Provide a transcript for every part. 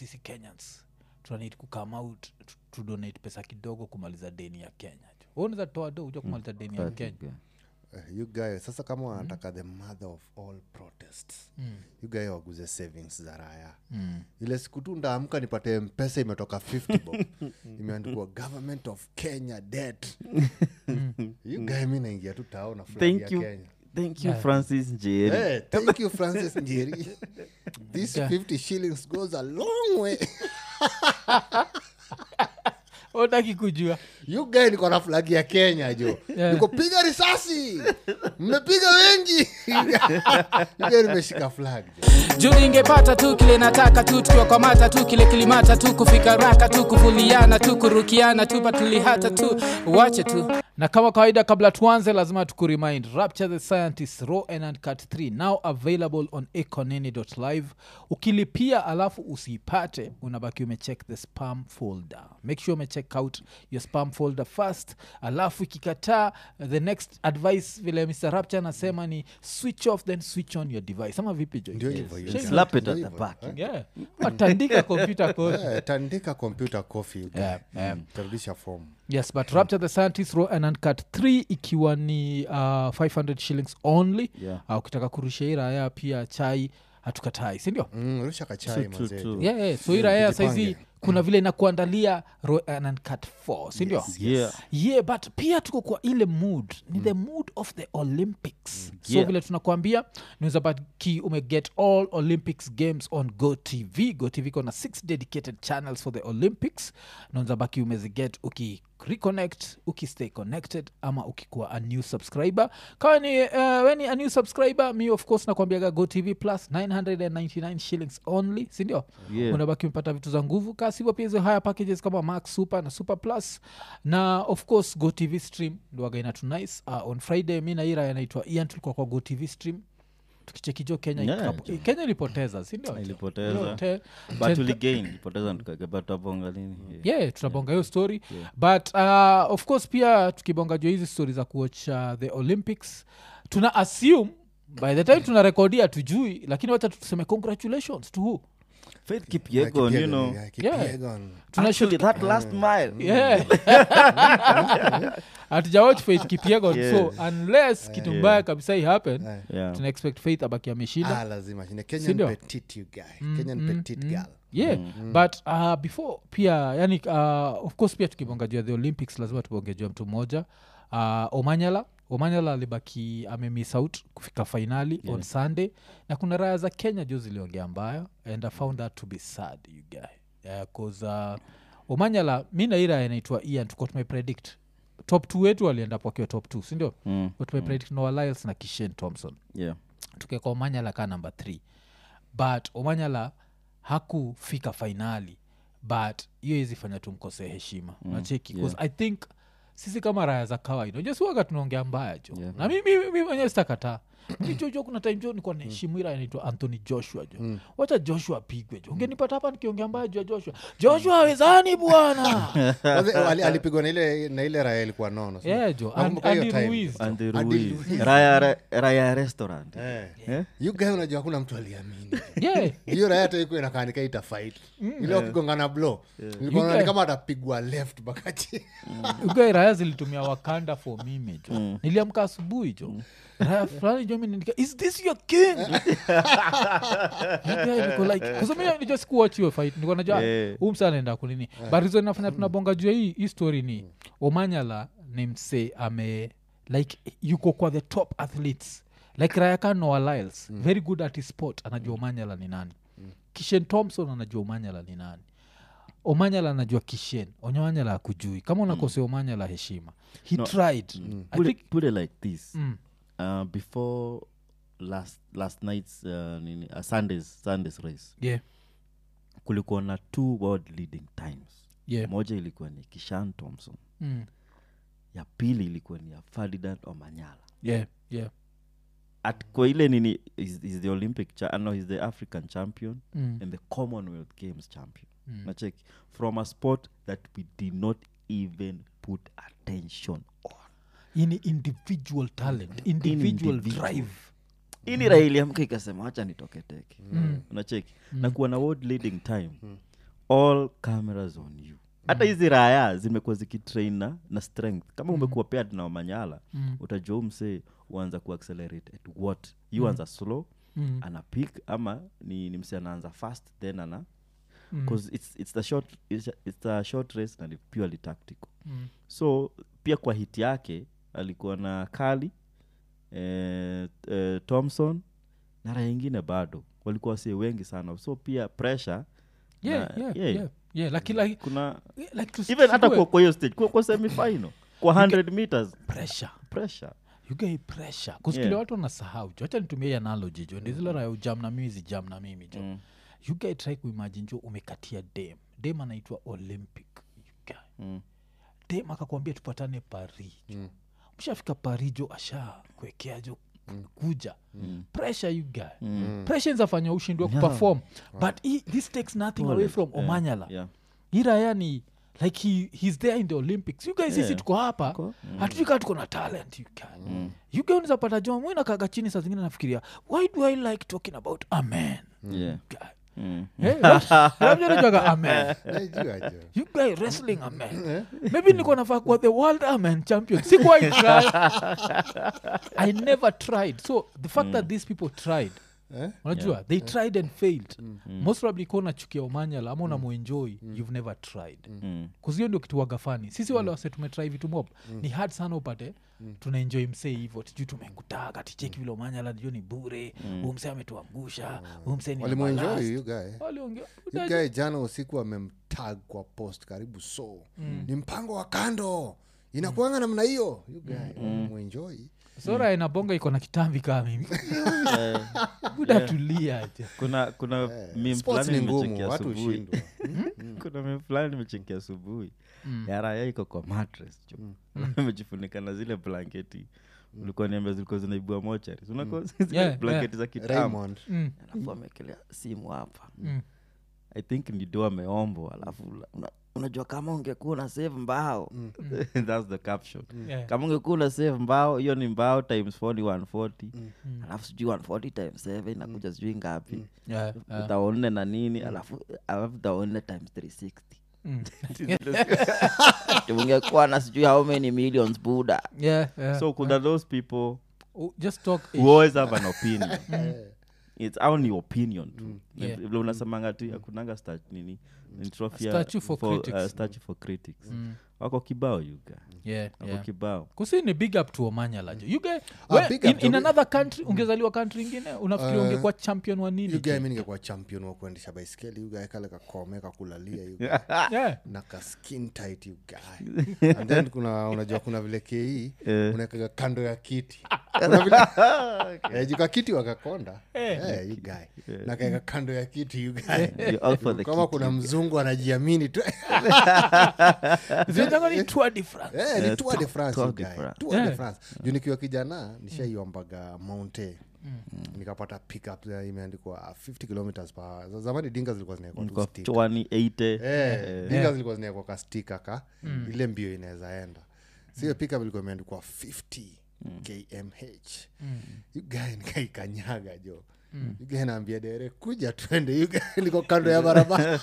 sisi kenyans tunanid kukam out tu- tudonate pesa kidogo kumaliza deni ya kenya unaweza toa do uja kumaliza deni ya kenya Eh, you guy sasa kama wanataka the mother of all protests you guy waguze savings za raya ile siku tu ndaamka nipate mpesa imetoka 50 bob imeandikwa government of kenya debt you guy mi naingia tu tao na flag ya thank you kenya thank you francis njeri Hey, thank you francis njeri this 50 shillings goes a long way utaki kujua you guy niko na flag ya kenya jo Yeah. niko piga risasi mmepiga wengi You guy nimeshika flag jo juu ingepata tu kile nataka tu tukiwakwamata tu kile kilimata tu kufika raka tu kuvuliana tu kurukiana tu patulihata tu wache tu na kama kawaida kabla tuanze lazima tukuremind rapture the scientist raw and uncut 3 now available on econini.live ukilipia alafu usiipate unabaki umecheck the spam folder make sure umecheck out your spam folder first alafu ikikataa the next advice vile mr rapture anasema ni switch off then switch on your device ama vipi jo ndio hivyo you Shame guy. slap it Ndio at the hivyo, back eh. yeah. watandika kompyuta kote Eh, tandika computer coffee you guy. Yeah, yeah. Mm, tarudisha form yes but rapture the scientist raw and uncut 3 ikiwa ni uh, 500 shillings only Yeah. uh, ukitaka kurusha hii raya pia chai hatukatai sindio Mm, rusha kachai True, true, mazee true. jo. yeah, yeah. so hii raya saizi tujipange. kuna vile inakuandalia raw and uncut 4 sindio Yes. yeah yeah but pia tuko kwa ile mood ni the mood of the olympics so Yeah. vile tunakuambia niwezabaki umeget all olympics games on go tv go tv kona six dedicated channels for the olympics naunzabaki umeziget uki reconnect ukistay connected ama ukikuwa a new subscriber kawa ni uh, weni a new subscriber mi of course nakwambiaga go tv plus 999 shillings only sindio Yeah. unabaki umepata vitu za nguvu kasivo pia hizo haya packages kama max super na super plus na of course go tv stream ndoagaina tu nice uh, on friday mi naira yanaitwa ian tulikuwa kwa go tv stream tukichekijo kenya Yeah, ikapo- kenya ilipoteza sindio Ilipoteza. Hiyo te- but ten- tuligain poteza tukakepatapong'a lini yeah tunabonga hiyo story but uh, of course pia tukibonga jua hizi story za kuwatch uh, the olympics tuna assume by the time tuna rekodia tujui lakini wacha tuseme congratulations to who faith Yeah, kipyegon you Kipyegon, know yeah, Kipyegon. actually that last mile yeah hatujawatch faith kipiegon Yes. so unless kitu mbaya kabisa i happen Eh. yeah tuna expect faith abaki ameshinda Ah, lazima shinde Sindio? kenyan petit you guy kenyan petit girl yeah but uh, before pia yani uh, of course pia tukibonga juu ya the olympics lazima tubonge juu ya mtu mmoja uh, omanyala omanyala alibaki amemiss out kufika fainali yeah. on sunday na kuna raya za kenya juu ziliongea mbaya and i found that to be sad you guy yeah, cause uh, omanyala mi na hii raya inaitwa ian tuko tumepredict top t wetu walienda wakiwa top t sindio Mm, mm. tumepredict noah lyles na kishen thompson yeah tukeka omanyala ka namba th but omanyala hakufika fainali but hiyo izifanya tumkosee heshima mm, nacheki yeah. i think sisi kama raya za kawaida unajua si waga tunaongea mbaya jo Yeah. na mimi mimi mwenyewe sitakataa mijojo kuna time jo nikuwa naheshimu ira anaitwa anthony joshua jo wacha joshua apigwe jo ungenipata hapa nikiongea mbaya juu ya joshua joshua awezani bwana Kwanza, ali- alipigwa na ile na ile raya ilikuwa nono sio? yeah jo And- Nakumbuka hiyo Andy time. Ruiz. and the Andy Ruiz. Ruiz. raya Ra- raya restaurant Eh. Eh? You guy unajua hakuna mtu aliamini yeah hiyo raya hata iko inakaanika itafight ile wakigongana blo You guy- kama atapigwa left bakati ugae raya zilitumia wakanda for mime jo niliamka asubuhi jo raya fulani jo minindika is this your king You guy niko like kusomia sikuwatch hiyo fight niko najua Yeah. huu msa anaenda kunini but reason inafanya tunabonga juu ya hii hii story ni omanyala ni mse ame like yuko kwa the top athletes like rayaka noah lyles very good at his sport anajua omanyala ni nani kishen thompson anajua omanyala ni nani omanyala anajua kishen onyamanyala akujui kama unakosea omanyala heshima he No. tried I put, think, it, put it like this mm, uh, before last last night's uh, nini, uh, sundays sundays race yeah, kulikuwa na two world leading times yeah, moja ilikuwa ni kishan thompson mm, ya pili ilikuwa ni ya ferdinand omanyala yeah, yeah, at kwa ile nini is, is the olympic cha, no, he's the african champion mm, and the commonwealth games champion Mm. nachek from a sport that we did not even put attention on ini individual talent individual individual. drive ini raha iliamka ikasema wacha nitoke teke Mm. unacheki na kuwa na world leading time all cameras on you hata hizi raya zimekuwa zikitrain na, na strength kama umekuwa paired na wamanyala Mm. utajua umse uanza kuaccelerate at what you anza slow Mm. ana pick ama ni, ni mse anaanza fast then ana Mm. because it's, it's, the short, it's, a- it's a short race na ni purely tactical Mm. so pia kwa hit yake alikuwa na kali eh, eh, thompson na raya ingine bado walikuwa wasee wengi sana so pia pressure Yeah, na- yeah, yeah. yeah, yeah, lakini like- kuna like tusi- even hata tusikue- kwa kwa hiyo stage kwa, kwa semifinal kwa 100 meters pressure pressure you get pressure kuskile Yeah. watu wanasahau jo hacha nitumia hii analogy jo ndi zile raya ujam na mimi zijam na mimi jo Mm. you guy try kuimagine jo umekatia dem dem anaitwa olympic you guy. Mm. dem akakwambia tupatane paris jo mshafika paris jo asha kuekea jo kuja pressure you guy Mm. pressure nzafanya ushindwe kuperform but he, this takes nothing away from Yeah, omanyala yeah. iraya ni like he, he's there in the olympics you guys sisi Yeah. tuko hapa Tuko, hatujui kaa tuko na talent you guy you guy unaweza pata jo mwinakaga chini saa zingine nafikiria why do i like talking about amen Yeah. guy Mm. Eh, la- labda unajuaga amen Najua jo. you guy wrestling amen maybe niko nafaa kuwa the world amen champion sikuwa try i never tried so the fact that these people tried Eh? unajua they tried and failed most probably kuwa unachukia umanyala ama unamuenjoy you've never tried Mm. kuzio ndio kitu wagafani sisi wale wase tumetrai vitu mob ni hard sana upate tunaenjoy msee hivo tijui tumekutaka ticheki vile umanyala ndio ni bure huu msee ametuangusha huu msee ni walimuenjoy everlast. you guy Waliongea- You guy jana usiku amemtag kwa post karibu so ni mpango wa kando inakuanga namna hiyo You guy muenjoy sora inabonga iko na kitambi kaa mimi Eh, buda tulia je kuna kuna meme sports fulani ni ngumu nimechekea watu asubuhi ushindwa kuna meme fulani nimechekea asubuhi ya raya iko kwa mattress jo amejifunika na zile blanketi ulikuwa niambia zilikuwa zinaibua mochari unako zile Yeah, blanketi za kitambo raymond Mm, alafu amekelea simu hapa mm. i think ni do ameombo alafu la- una, unajua kama ungekuwa una save mbao thats the caption Yeah. kama ungekuwa una save mbao hiyo ni mbao times 4 ni 140 alafu sijui 140 times 7 inakuja sijui ngapi Yeah, yeah. utaone na nini alafu alafu utaone times 360 Mm. Ati ungekuwa na sijui how many millions buda Yeah, yeah. so kuna those people Oh, just talk who always have an opinion it's only opinion tu Yeah. vile unasemanga tu akunanga sta nini ni trophy ya- Statue for critics. uh, statue for critics wako kibao yuga yeah, wako yeah. kibao kusi ni big up to omanyala jo you guy, Ah, we, big in, up to in me. another country ungezaliwa country ingine unafikiri Uh, ungekuwa champion wa nini You guy jo? mi ningekuwa champion wa kuendesha baiskeli You guy kale kakome kakulalia you guy. yeah. na ka skin tight you guy and then kuna unajua kuna vile ke unawekaga kando ya kiti kuna vile eh, juka kiti wakakonda eh, you guy na kaeka kando ya kiti you guy You're all for the kama kit. kuna mzungu anajiamini tu Zinaitangwa ni Tour de France. Eh, ni Eh, Tour de Tour- France, Tour you de guy. France. Tour de Yeah. France. juu nikiwa kijana nishaiombaga mounte nikapata pickup ya imeandikwa 50 kilometers per za- zamani dinga zilikuwa zinaekwa tu Kwa stick. 20, 80 Eh, dinga zilikuwa zinaekwa ka stika ka ile mbio inaweza enda siyo pickup ilikuwa imeandikwa 50 kmh You guy nikaikanyaga jo You guy naambia dere kuja twende You guy liko kando ya barabara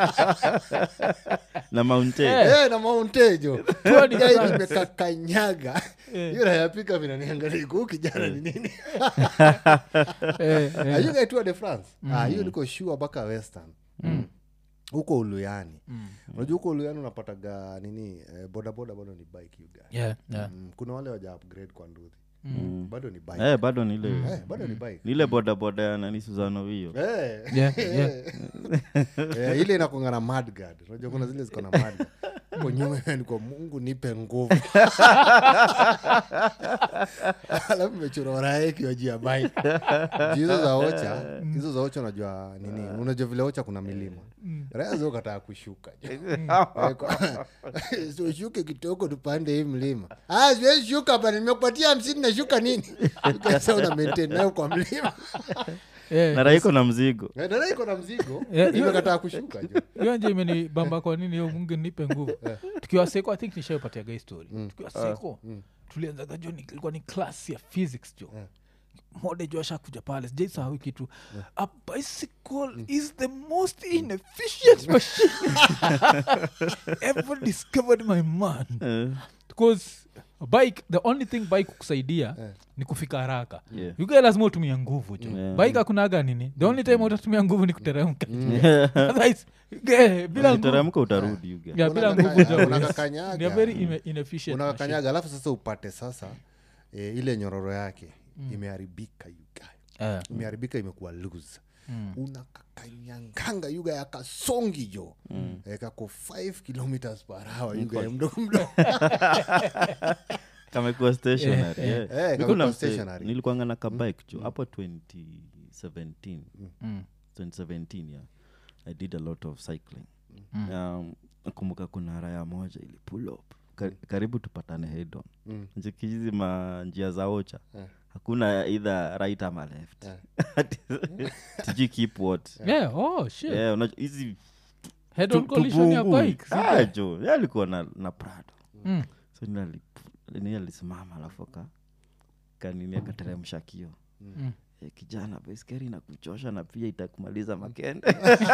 na mountain Eh, na mauntejo Tour de France. imekakanyaga yura ya pika vinaniangalia huu kijana ni nini Eh, eh. ayugaitua de france Ah, hiyo niko shua mpaka western huko uluyani unajua huko uluyani unapataga nini eh, bodaboda bado ni bike you guy. Yeah, yeah. Mm, kuna wale waja upgrade kwa nduthi bado ni bike eh, bado nile Eh, bado ni bike nile bodaboda ya nani suzano Eh. Yeah, yeah. Eh, ile inakonga na madgad unajua kuna zile ziko na madgad ko nyuma imeandikwa mungu nipe nguvu alafu imechora orae ikiwa juu ya bike Juu hizo za ocha hizo za ocha unajua nini unajua vile ocha kuna milima raya zo kataa kushuka ushuke kitoko tupande hii mlima "Ah, siwezi shuka hapa nimekupatia hamsini nashuka nini sa una maintain nayo kwa mlima Eh, na raiko na mzigo Eh, dada iko na mzigo Yeah, hiyo- imekataa kushuka jo hiyo nje imenibamba kwa nini hiyo mungu nipe nguvu tukiwa seko i think nishaipatia gai story tukiwa seko tulianzaga jo ni- ilikuwa ni class ya physics jo mode juu ashakuja pale sijaisahau kitu a bicycle is the most inefficient machine ever discovered my man Eh, because bike the only thing bike kusaidia Eh. ni kufika haraka yeah. yuga lazima utumia nguvu jo Yeah. bike akunaga nini the only time utatumia nguvu ni kuteremka Otherwise, ge, bila nguvu teremka utarudi you guys. yeah, bila Unakaka- nguvu jo unakakanyaga. ni a very ine- inefficient machine. unakakanyaga alafu sasa upate sasa e, ile nyororo yake imeharibika yuga Eh. imeharibika imekuwa loose unakakanyanganga yuga yakasongi jo mm. e, kako 5 kilometers per hour yuga mdogo mdogo kamekuwa stationary Yeah, yeah. Eh, Niko kamekuwa na mse- stationary. nilikuanga na kabike jo hapo 2017 Mm. 2017 yeah i did a lot of cycling um, nakumbuka kuna raya moja ili pull up Ka- karibu tupatane hedon Mm. njikihizi ma njia za ocha Eh. hakuna either right ama left tiji keep what Yeah, oh, shit. Yeah, unajua hizi Head tu- on collision ya tubungui. bike, si Ah, ndio? jo ye alikuwa na, na prado Mm. so ni ali- ni alisimama alafu aka kanini akateremsha kio Mm. Eh, kijana baiskeri na kuchosha na pia itakumaliza makende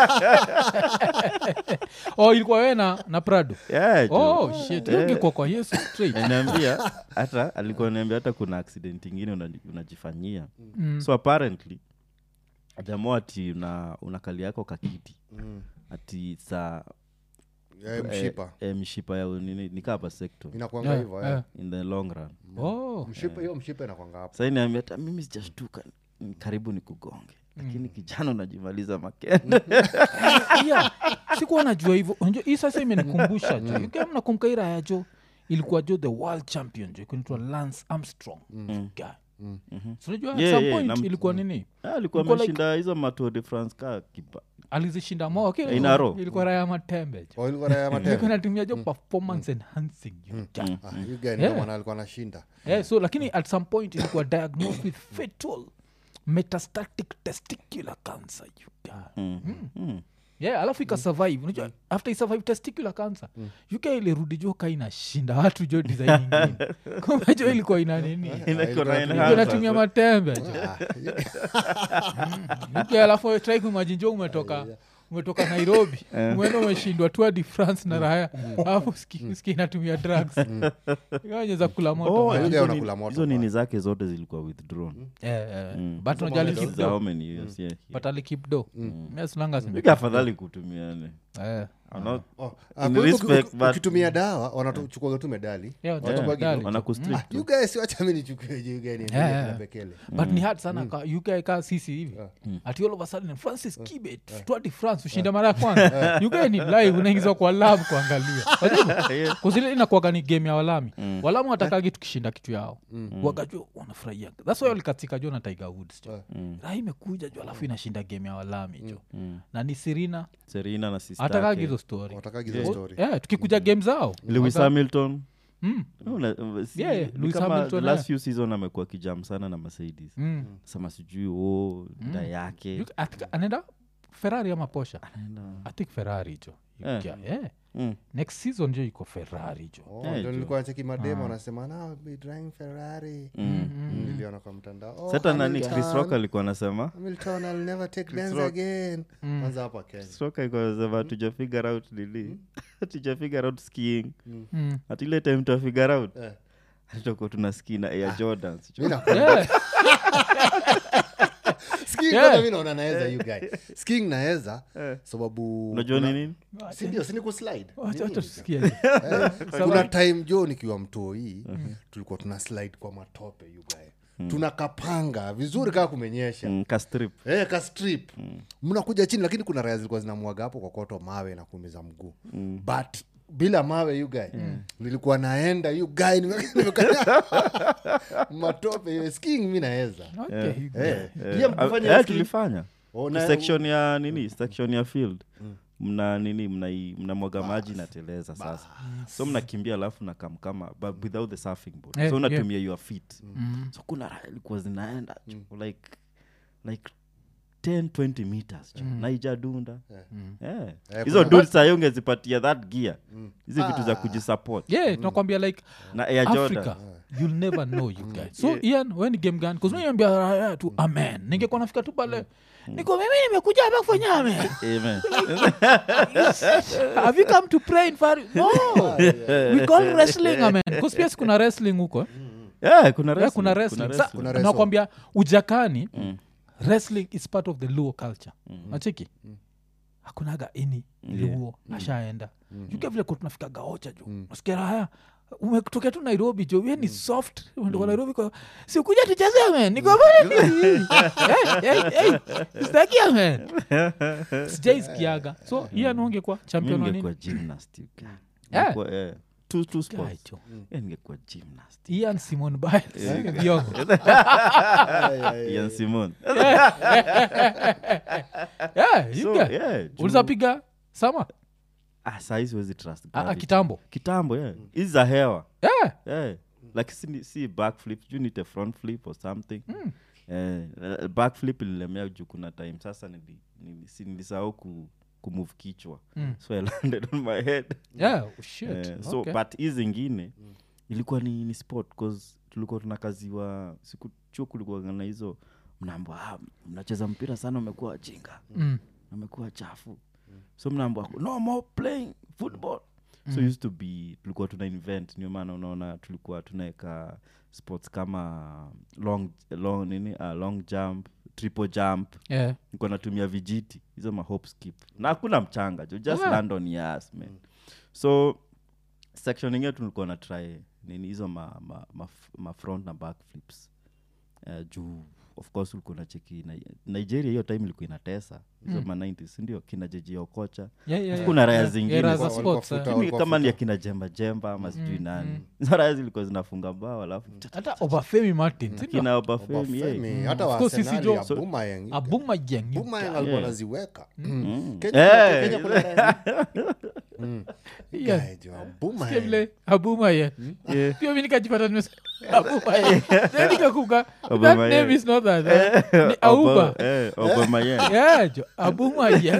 oh ilikuwa we na, na prado Yeah, jo. oh shit Eh. ungekuwa kwa yesu straight Ananiambia hata alikuwa niambia hata kuna accident ingine unaji- unajifanyia Mm. so apparently jamaa ati una, unakali yako kakiti Mm. ati saa Eh, mshipa eh, eh, mshipa ya nini nikaa vasecto inakwanga Yeah, hivyo yeah. eh. in the long run oh mshipa hiyo mshipa inakwanga hapo sai niambia hata mimi sijashtuka ni karibu ni kugonge lakini kijana unajimaliza makende yeah. sikuwa najua hivyo unajua hii sasa imenikumbusha jo ukiwa mnakumbuka hii raya jo ilikuwa jo the world champion jo kunaitwa lance armstrong Guy. So unajua at Yeah, some yeah, point nam- ilikuwa nini Ah, alikuwa Ilikuwa like- ameshinda hizo matour de france ka kiba alizishinda moa okay, In a row. ilikuwa raya matembe jo Oh, ilikuwa raya ilikuwa matendo natumia jo performance enhancing you guy. Ah, you guy Yeah. ndio maana alikuwa anashinda yeah, so lakini at some point ilikuwa diagnosed with fatal metastatic testicular cancer you guy. Mm. yeah alafu ikasurvive unajua after isurvive testicular cancer uk ilirudi jo ka inashinda watu jo design ingine kumbe jo ilikuwa ina nini Inakuwa ilikuwa na na- Ilikuwa enhancer. inatumia matembe jo Ah, UK alafu try kumagine jo umetoka umetoka nairobi umeenda umeshindwa tour de france na raya alafu ski ski inatumia drugs nyeza kula moto Oh, man. hizo hizo ni- nini- moto hizo nini bwana. zake zote zilikuwa withdrawn Yeah, yeah. Mm. but Hizo unajua moja alikip za how do many years yeah, but alikip do Yes, long as Maybe imekip afadhali kutumiane do. Eh. I'm not- oh, ah, In kwa hivyo respect, uki- but- ukitumia dawa wanachukua tu medali Yeah, Watu yeah, bagi medali. tu. wanakustrict Ah, tu. you guys wacha mi nichukue you guys niendelee Yeah, yeah. na bekele but ni hard sana ka uk ka sisi hivi ati all of a sudden francis kibet twadi france ushinda mara ya kwanza uk ni live unaingizwa kwa lab kuangalia kuzile inakuaga ni game ya walami walamu watakagi tukishinda kitu yao wagajua wanafurahia thats why walikatika jo na tiger woods jo raha imekuja jo alafu inashinda game ya walami jo na ni sirina serina na sister atakagi yake. hizo story watakagi hizo story yeah, tukikuja game zao lewis waga- hamilton Mm, Una- uh, si- Yeah, yeah, ni Lewis kama Hamilton, the last yeah. few season amekuwa kijam sana na mercedes mm. sema sijui o da yake You- I think anaenda ferrari ama posha Anaenda- i think ferrari jo Eh. yeah. yeah. Mm. next season jo iko ferrari jo Oh, Yeah, ndio jo. nilikuwa nacheki mademo wanasema "Now I'll be driving ferrari niliona kwa mtandao oh, sata nani Hamilton, chris rock alikuwa anasema Hamilton, I'll never take Benz Rock. again kwanza hapa kenya Chris Rock alikuwa anasema tuja figure out nini tuja figure out skiing mm. ati ile time tuwa figure out Eh. tutakuwa tuna ski na air jordans Mi na- yeah. Skiing Yeah. kwanza mi naona naweza you guy skiing naweza sababu unajua kuna- ni nini sindio sini kuslide Wacha- wacha Nini? tusikie. Eh, kuna time jo nikiwa mtoi tulikuwa tuna slide kwa matope you guy tunakapanga vizuri kaa kumenyesha Mm, ka strip Eh, ka strip mnakuja chini lakini kuna raya zilikuwa zinamwaga hapo kokoto mawe na kuumiza mguu but bila mawe you guy nilikuwa naenda you guy nime- nimekanya matope skiing mi naweza Okay. Eh, Eh, pia mkifanya eh, skiing- tulifanya Oh, Ni na- section ya nini section ya field mna nini mnai- mnamwaga maji nateleza sasa so mnakimbia alafu nakamkama but without the surfing board Eh, so yeah. unatumia your feet so kuna raha ilikuwa zinaenda jo, like like 10 20 meters jo, naijadunda Eh. Eh, hizo kuna- dud sahi ungezipatia that gear hizi vitu za kujisupport yeah tunakwambia like na air africa jordan you'll never know you guys so ian we ni game gani kuzmiambia raya tu amen ningekuwa nafika tu pale niko mimi nimekuja hapa kufanya amen Amen. have you come to pray in far no we call wrestling amen because pia si kuna wrestling huko eh? Yeah, kuna yeah, wrestling, kuna wrestling Sa- Kuna wrestling. nakwambia ujakani wrestling is part of the luo culture nachiki hakunaga ini luo ashaenda jukia vile ku tunafika gaocha ju nasikia haya umetokea tu nairobi jo we ni soft umetoka nairobi kwa sikuja tucheze amen niko staki amen sijaisikiaga so iye naonge kwa champion wa ningekuwa nini gymnast you guy. Yeah. Ningekuwa, yeah. Two- two sports. Guy, jo. Yeah, ningekuwa gymnast ian simon biles viongo Ian Simon. yeah, you So, guy. yeah, juu- ulizapiga sama Ah, sahi siwezi trust Ah, ah, gravity. kitambo kitambo yeah. hizi za hewa yeah. yeah. like si, si backflip you need a front flip or something mm. eh, backflip ililemea juu kuna time sasa nili, nili, si nilisahau ku, kumove kichwa Mm. so i landed on my head yeah. oh, shit. eh, so okay. but hii zingine ilikuwa ni, ni sport cause tulikuwa tunakaziwa siku chuo kulikuwa na hizo mnaambwa ah, mnacheza mpira sana umekuwa wajinga mm. amekuwa chafu so mnaambwa no more playing football so used to be tulikuwa tuna invent ndio maana unaona tulikuwa tunaweka sports kama long, long, nini, uh, long jump triple jump yeah. nikuwa natumia vijiti hizo mahop skip na hakuna mchanga jo just Yeah. land on your ass man so section ingine tulikuwa na try nini hizo ma, ma, ma, ma front na back flips uh, juu of course ulikuwa nacheki Ni- nigeria hiyo time ilikuwa inatesa hizo ma 90s sindio kina jeji okocha Yeah, yeah, kuna yeah. raya Yeah, zingine yeah, raya za Walikuwa- sports, walikuwa eh. futa- Mimi walikuwa kama ni futa. akina jemba jemba ama sijui nani hizo raya zilikuwa zinafunga bao alafu hata obafemi martin sindio? kina obafemi yeah. Obafemi, hata Of course, sisi Arsenali jo- ya so- Boomerang. abumajeng Boomerang alikuwa anaziweka Mm. Kenya- Eh. Kenya kuna raya- Mm. Yeah. Guy, jo, Boomerang. vile abumaye pia mi nikajipata nimesa abumaye Then nikakumbuka, that Abumaye. name is not that eh. ni auba Oba- eh, Aubameyang. yeah jo abumaye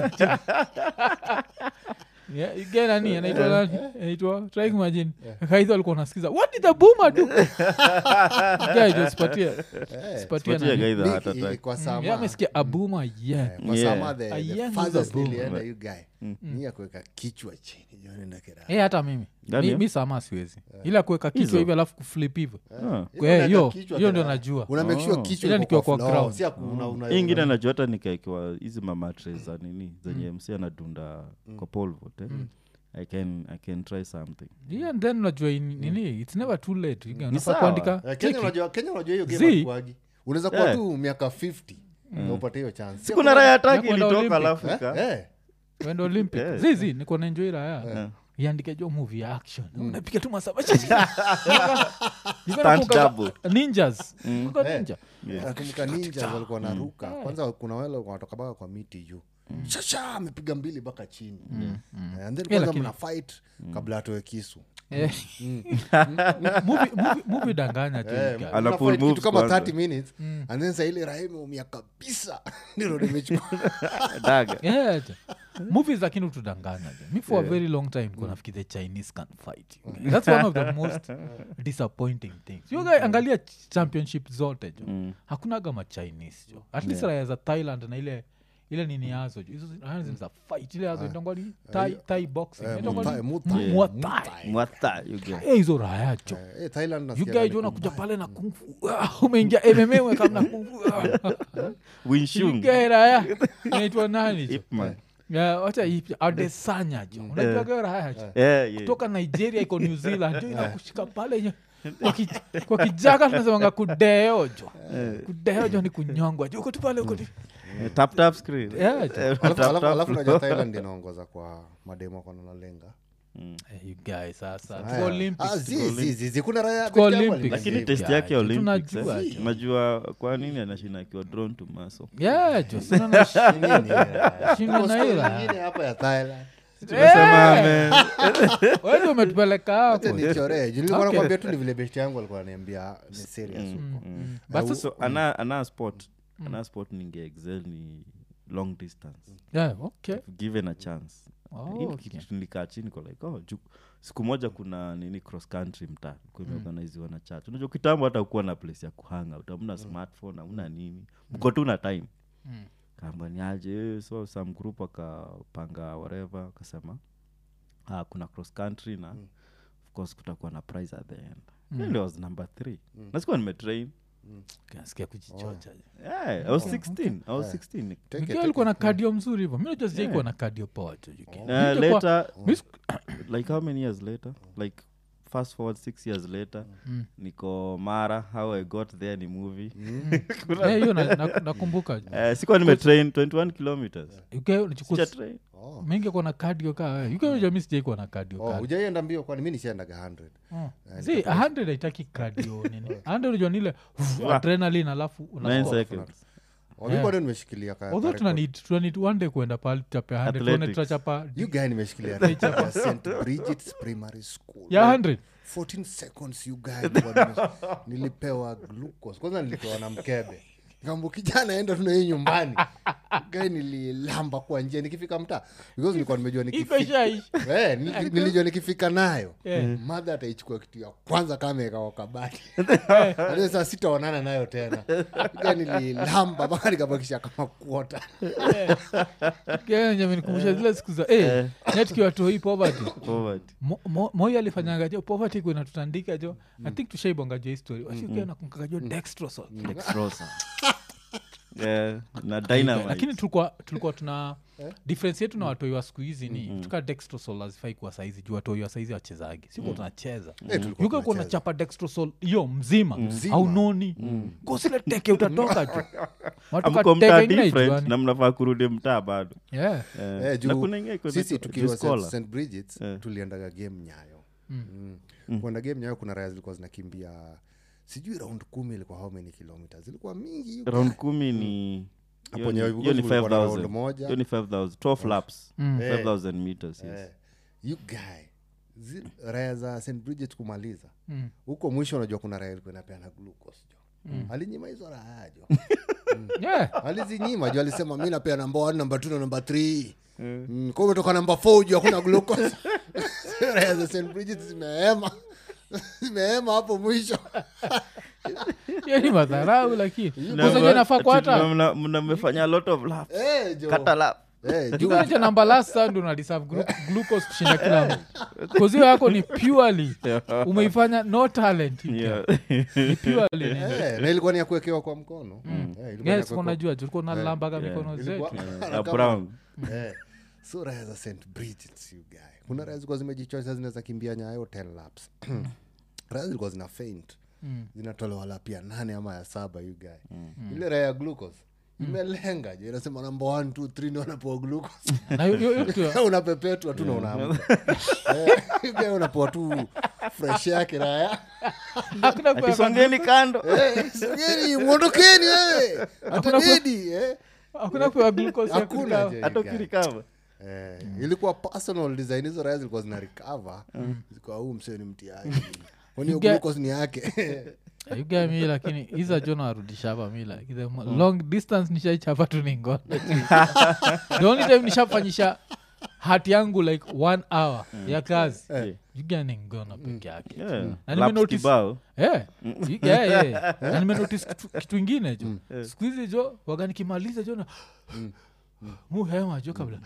Yeah, again, nani anaitwa nani anaitwa try kumagine kaidha alikuwa unasikiza what did the boomer do yeah jo sipatie sipatie Sipatie nani guy the Big heart attack. i- kwa Sama. yeah amesikia abuma yeah Kwa Yeah. Sama, the- A the young farthest Boomer. nilienda you guy ni ya kuweka kichwa chini jo, nenda kira. Eh, hata mimi Gani mi, ya? mi sama siwezi ila kuweka kichwa Hizo? hivi alafu kuflip hivyo Ah. Hiyo Eh, unaweka hiyo kichwa hiyo kira. ndio najua Una make sure Oh. kichwa Ila iko nikiwa kwa kwa floor, ground. si aku- una- una- hii ingine una- najua hata nikaekiwa hizi mamatre za nini zenye mc anadunda kwa polvot eh? I, can, i can try something yeah, and then unajua in- nini its never too late You unafaa sawa. Eh, kuandika Kenya cheki. unajua- Kenya unajua hiyo game Zii. haikuwagi. unaweza kuwa Eh. tu miaka 50 na upate hiyo chance sikuna raya taki Nakwenda ilitoka Olympic. alafu Eh? ika- Eh. Wende olympic Yeah. zizi niko naenjoi raya Yeah. iandike jo movie ya action unapiga tu masaba Stunt double. ninjas Kumbuka Eh. ninja nakumbuka ninja walikuwa naruka kwanza kuna wale walikuwa wanatoka baka kwa miti juu shasha amepiga mbili mpaka chini Eh, and then kwanza lakini- mna fight kabla atoe kisu Eh. Movie- movie- movie danganya jo Eh, you guys. mna Ana fight pull kitu moves kama kwanza. 30 minutes and then saa ile raha imeumia kabisa ndilo nimechukua daga Yeah, jo. movies lakini utudanganya jo mi for a very long time konafiki the chinese can fight you guys. that's one of the most disappointing things you guys angalia ch- championship zote jo hakunaga machinese jo at least raya za thailand na ile ile nini yazo jo hizo zi- raya za fight ile yazo itangwa ni thai, thai boxing Eh, Itangwa Muay ni- Thai, Muay Thai. Muay Thai. Muay mwata you get. Eh, hizo raya jo Eh, Thailand nasikia yugajo ni unakuja kubaya. pale na kungfu umeingia mma umekamna kungfu Wing raya inaitwa nani jo Ip Man. Yeah, wacha ipi- adesanya jo unajuaga raya jo Yeah, yeah. kutoka nigeria iko new zealand jo inakushika pale jo kwa ki- kwa kijaka tunasemanga kudeo jo kudeo jo ni kunyongwa jo uko tu pale uko tu Eh, tap tap screen Yeah, jo. Eh, Alafu- tap, alafu- tap. alafu najua thailand inaongoza kwa mademo kona nalenga Eh, you guys sasa Haya. tuko olympics Ah, zi- zi- zi- zi, kuna raya Tuko peke yao Olympics. lakini walinisave. test yake ya Yeah, olympics tunajua eh, jo. unajua kwa nini anashinda akiwa drawn to muscle yeah jo sina na Ni nini, raya? Shinda Tuko na story ila. nyingine hapa ya thailand Tumesema, Eh, man. wewe umetupeleka Acha hapo nichoree Juu nilikuwa Okay. nakwambia tu ni vile besti yangu alikuwa ananiambia ni serious huko But so, so ana, ana sport ana sport ninge excel ni long distance yeah okay If given a chance Oh, Hii okay. kitu nilikaa chini kwa like oh, ju, siku moja kuna nini cross country mtaa kuimeorganiziwa na church unajua kitambo hata ukuwa na place ya kuhanga utamna smartphone amna nini mko tu na time Mm. kaamba ni aje eh, so some group akapanga whatever akasema ah, kuna cross country na of course kutakuwa na prize at the end mm. was number three nasikuwa nimetrain Kasikia kujichocha yeah, i was 16 i was 16 Take it, Mkiwa take alikuwa it. na kadio mzuri hivo mi najua sijai kuwa Yeah. na kadio poa tu Juki. Uh, Mi nilikuwa- later mi siku- like how many years later like fast forward six years later Mm. niko mara how i got there ni movie Eh, hiyo na- na- nakumbuka uh, sikuwa nimetrain 21 kilometers uknichukua Sija train. Oh. mingi kuwa na kadio ka ukajami sijai kuwa na kadio Oh, ka hujaienda mbio kwani mi nishaendaga 100 si 100 haitaki kadio nini 100 unajua nile adrenalin alafu Nine unascore. seconds Oh, mi bado nimeshikilia ka- although ka tunanid tunanid one day kuenda pahali tutapea 100 tuone Athletics. tutachapa you guy nimeshikilia record ya st bridgets primary school ya 100 14 seconds you guy nilikuwa nime- nilipewa glucose kwanza nilipewa na mkebe kambo kijana enda tuna hii nyumbani gae nililamba kwa njia nikifika mtaa because nilikuwa nimejua iko nikifika ishaishi Eh, nili- nilijua nikifika nayo Yeah. madha ataichukua kitu ya kwanza kama ekawa kabati Hadi saa sitaonana nayo tena Ga nililamba mpaka nikabakisha kama kuota nikumbusha zile siku za eh, netkiwa toi poverty Poverty. Mo- mo- moi alifanyanga jo poverty kuena tutandika jo i think tushaibonga jo histori washikia nakungaga jo dextrosol Dextrosa. Yeah, na lakini dynamite tulikuwa tulikuwa tuna difference yetu na watoi wa siku hizi ni tuka dextrosol hazifai kuwa saizi juu watoi wa saizi wachezagi sikuwa tunacheza Eh, tulikuwa yuka kuwa tunacheza. nachapa dextrosol hiyo mzima haunoni gosile teke utatoka ju watoka amko teke mtaa ingine different haijuani. na mnafaa kurudi mtaa bado Yeah. Eh, Eh, juu na kuna ingine iko sisi inaitwa tukiwa Juice Cola. st bridgets Eh. tuliendaga game nyayo mm. kwenda game nyayo kuna raya zilikuwa zinakimbia sijui round kumi ilikuwa how many kilometers ilikuwa mingi you round guy. kumi ni Hapo hiyo ni- Nyayo hiyo ni kulikuwa na round 5000 moja. hiyo ni 5000 12 laps Mm. Eh. 5000 meters yes Eh, you guy zi- raya za st bridget kumaliza Mm. huko mwisho unajua kuna raya ilikuwa inapeana glucose jo alinyima hizo raya jo Yeah. alizinyima jo alisema mi napea namba one namba two na namba three mm, kwa umetoka namba four juu hakuna glucose raya za st bridget zimehema zimehema hapo mwisho hiyo ni madharau lakini Na- kusaja nafaa ati kwata mna- mna- mmefanya a lot of laps Eh, jo. kata lap Eh, juu- jukunacha namba last sand unaliserve glu- glucose kushinda kila mtu kozio yako ni purely umeifanya no talent Yeah. ni purely nini. eh, na ilikuwa ni ya kuwekewa kwa mkono Eh, ilikuwa ni ya yes kuwekewa- kunajua tulikuwa nalambaga yeah. mikono ilikuwa- zetu Eh, kama- a brown Eh, so raya za st bridgets you guy kuna raya zilikuwa zimejichocha zinaweza kimbia nyayo 10 laps raya zilikuwa zina faint Mm. zinatolewa lap ya nane ama ya saba you guy ile raya ya glucose imelenga je inasema namba 1 2 3 ndio wanapewa glucose na hiyo- hiyo- hiyo kitu- unapepetwa tu na unaamka Eh, you guy unapewa tu fresh yake raya hakuna kuweka- atisongeni kando Eh, sogeni mwondokeni wewe hata dedi eh. hakuna kupewa glucose ya hakuna kukaa. je, hata you guy. ukirikava Eh, ilikuwa personal design hizo raya zilikuwa zina recover zilikuwa huu msee ni mtiaji kwani hiyo You get- glucose ni yake You get me, lakini hiza jo narudisha hapa mi like, the mo- long distance nishaichapa tu ningono the only time nishafanyisha hati yangu like one hour ya kazi yuga ni ngono peke yake Yeah. Na Laps nimenotice- kibao Eh, you- yeah, yeah, yeah. na nimenotice kitu, kitu ingine jo siku hizi jo waga nikimaliza jo na muhema jo kabla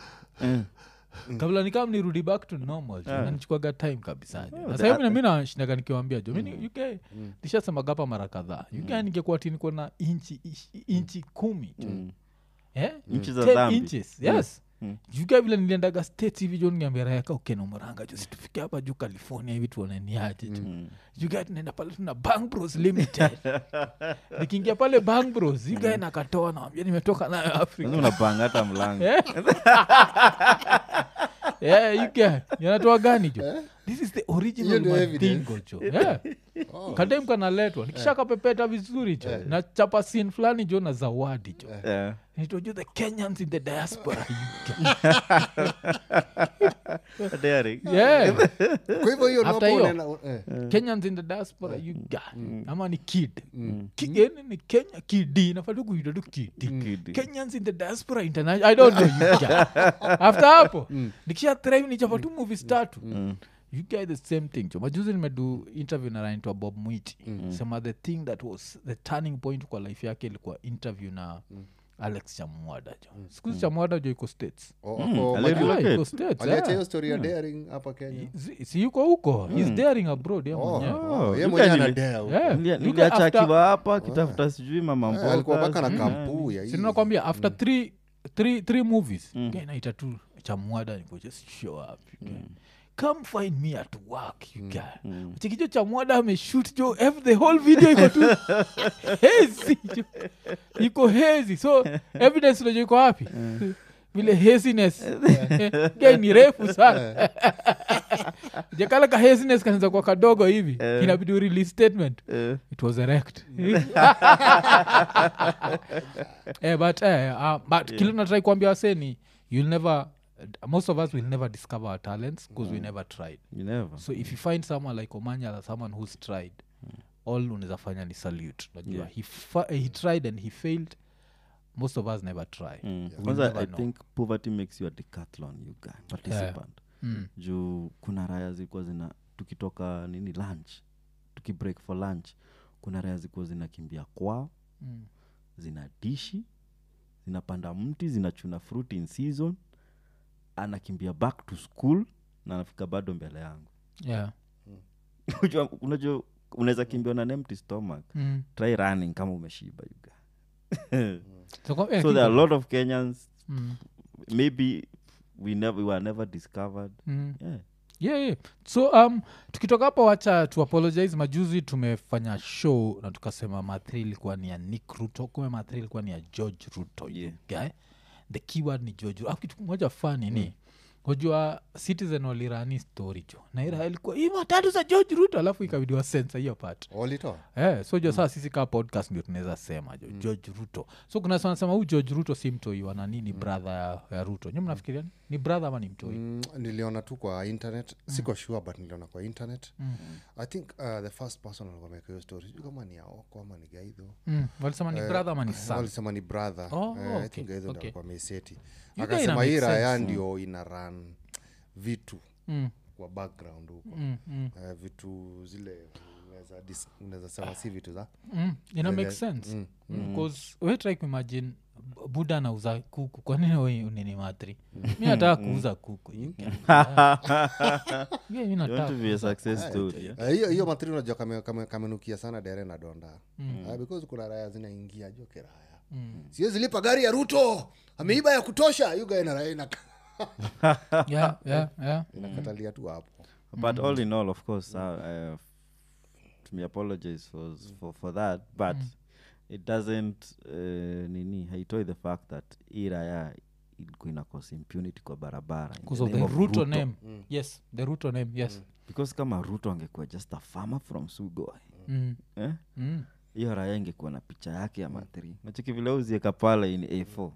kabla nikam nirudi back to normal jo nanichukuaga time kabisa jo. na sahivi mi nashindaga nikiwambia jo mini uk nishasemaga hapa mara kadhaa uk ningekuwa ti niko na inchi ish- inchi kumi jo Eh? Inchi za 10 dhambi. inches, yes juga vile niliendaga state hivi jo niambiarayaka ukenomoranga jo situfike hapa juu california hivi tuoneniaje jo juga tunaenda pale tuna bang bros limited nikiingia pale bang bros yugae nakatoa nawambia nimetoka nayo afrika Sasa unapanga hata mlango Eh? Yeah, you get- yanatoa gani jo this is the Hiyo original ndio evidence. mandingo jo yeah. kadem kanaletwa nikisha kapepeta vizuri jo na chapa sin fulani jo na zawadi jo Yeah. nitoju the kenyans in the diaspora Daring. yeah kwa hivyo hiyo After nopo hiyo. unaenda- eh. kenyans in the diaspora you got ama ni kid Ki- yani ni kenya kidi nafatu kuita tu kidi Kid. kenyans in the diaspora international i don't know you guy. after hapo nikisha thrive nichapa tu movies tatu you get the same thing jo majuzi nimedu interview na naitwa bob mwiti sema the thing that was the turning point kwa life yake ilikuwa interview na alex chamwada jo sikuzi chamwada jo iko states O- Mm, ako ali- Majuu. Relocate. Yeah, iko states aliacha yeah. hiyo story ya daring hapa kenya Si- si yuko huko he's daring abroad yeah, Oh, mwenyewe. oh, ye you mwenyewe guys- anadea huko. Yeah. Nilia- Yuko niliacha after- akiwa hapa akitafuta sijui mama Eh, mboga, alikuwa mpaka na sijui kampuu nani. ya hii. sinakwambia after three, three, three movies mm. naita tu chamwada niko just show up you guy. come find me at work you guy chikicho chamwada ameshut jo ev- the whole video iko tu hezi jo iko hezi so evidence unajo iko wapi vile haziness Guy ni refu sana jakala ka haziness kanaza kwa kadogo hivi inabidi urelease statement Eh, it was erect eh, but, eh, uh, but kile natrai kuambia waseni you'll never most of us will never discover our talents because we never tried you never. so if you find someone like omanyala someone who's tried all unaweza fanya ni salute najua Yeah. he, fa- he tried and he failed most of us never try Mm. We'll kwanza never i know. think poverty makes you a decathlon you guy participant Mm. juu kuna raya zilikuwa zina tukitoka nini lunch tukibreak for lunch kuna raya zilikuwa zinakimbia kwao Mm. zina dishi zinapanda mti zinachuna fruit in season anakimbia back to school na anafika bado mbele yangu yeah Unajua- unajua unaweza kimbia na an empty stomach mm. try running kama umeshiba you guy. so, kwa- eh, so there are a kidogo. lot of kenyans Mm. maybe we never we were never discovered Mm. yeah. yeah, yeah. so um, tukitoka hapo wacha tu apologize majuzi tumefanya show na tukasema mathri ilikuwa ni ya nick ruto kume mathri ilikuwa ni ya george ruto Yeah. guy the keyword ni george ruto Alafu kitu moja fani ni kujua citizen walirani story jo naira ilikuwa hii matatu za george ruto alafu ikabidiwa sensa hiyo part walitoa Eh, so jo saa sisi kaa podcast ndio tunaweza sema jo george ruto so kuna sanasema huu george ruto si mtoi wa nani ni brother ya, ya ruto nyi mnafikiria ni? ni brother ama ni mtoi Mm, niliona tu kwa internet siko sure but niliona kwa internet i think uh, the first person alikuwa ameweka hiyo story sijui kama ni aoko ama ni gaidho mm. walisema ni brother ama ni son walisema ni brother Oh, Eh, I okay, think gaidho okay. ndo alikuwa ameseti ina akasema hii make raya sense. ndio ina run vitu mm. kwa background huko Mm, mm, Eh, vitu zile unaweza dis- unaweza sema si vitu za mm. ina make Zile- sense mm, bcause we try kuimagine b- buda anauza kuku kwa nini we unini matri mi nataka kuuza kuku you can- Yeah, mi you want nataka to be a success story yeah? Eh, hiyo hiyo matri unajua kame- kame- kamenukia sana dere na donda Eh, because kuna raya zinaingia jo kiraya siwezi lipa gari ya ruto ameiba ya kutosha yuga ina raya inaka- yeah, yeah, yeah. inakatalia tu hapo but all in all of course uh, uh, to me apologize for, for, for that but it doesn't uh, nini haitoi the fact that iraya ilikuwa inakosa impunity kwa barabara in because the of the name of ruto Ruto. name yes the ruto name yes because kama ruto angekuwa just a farmer from sugo mm. eh? Mm. hiyo raya ingekuwa na picha yake ya mathri nachiki vile uzieka pale in a4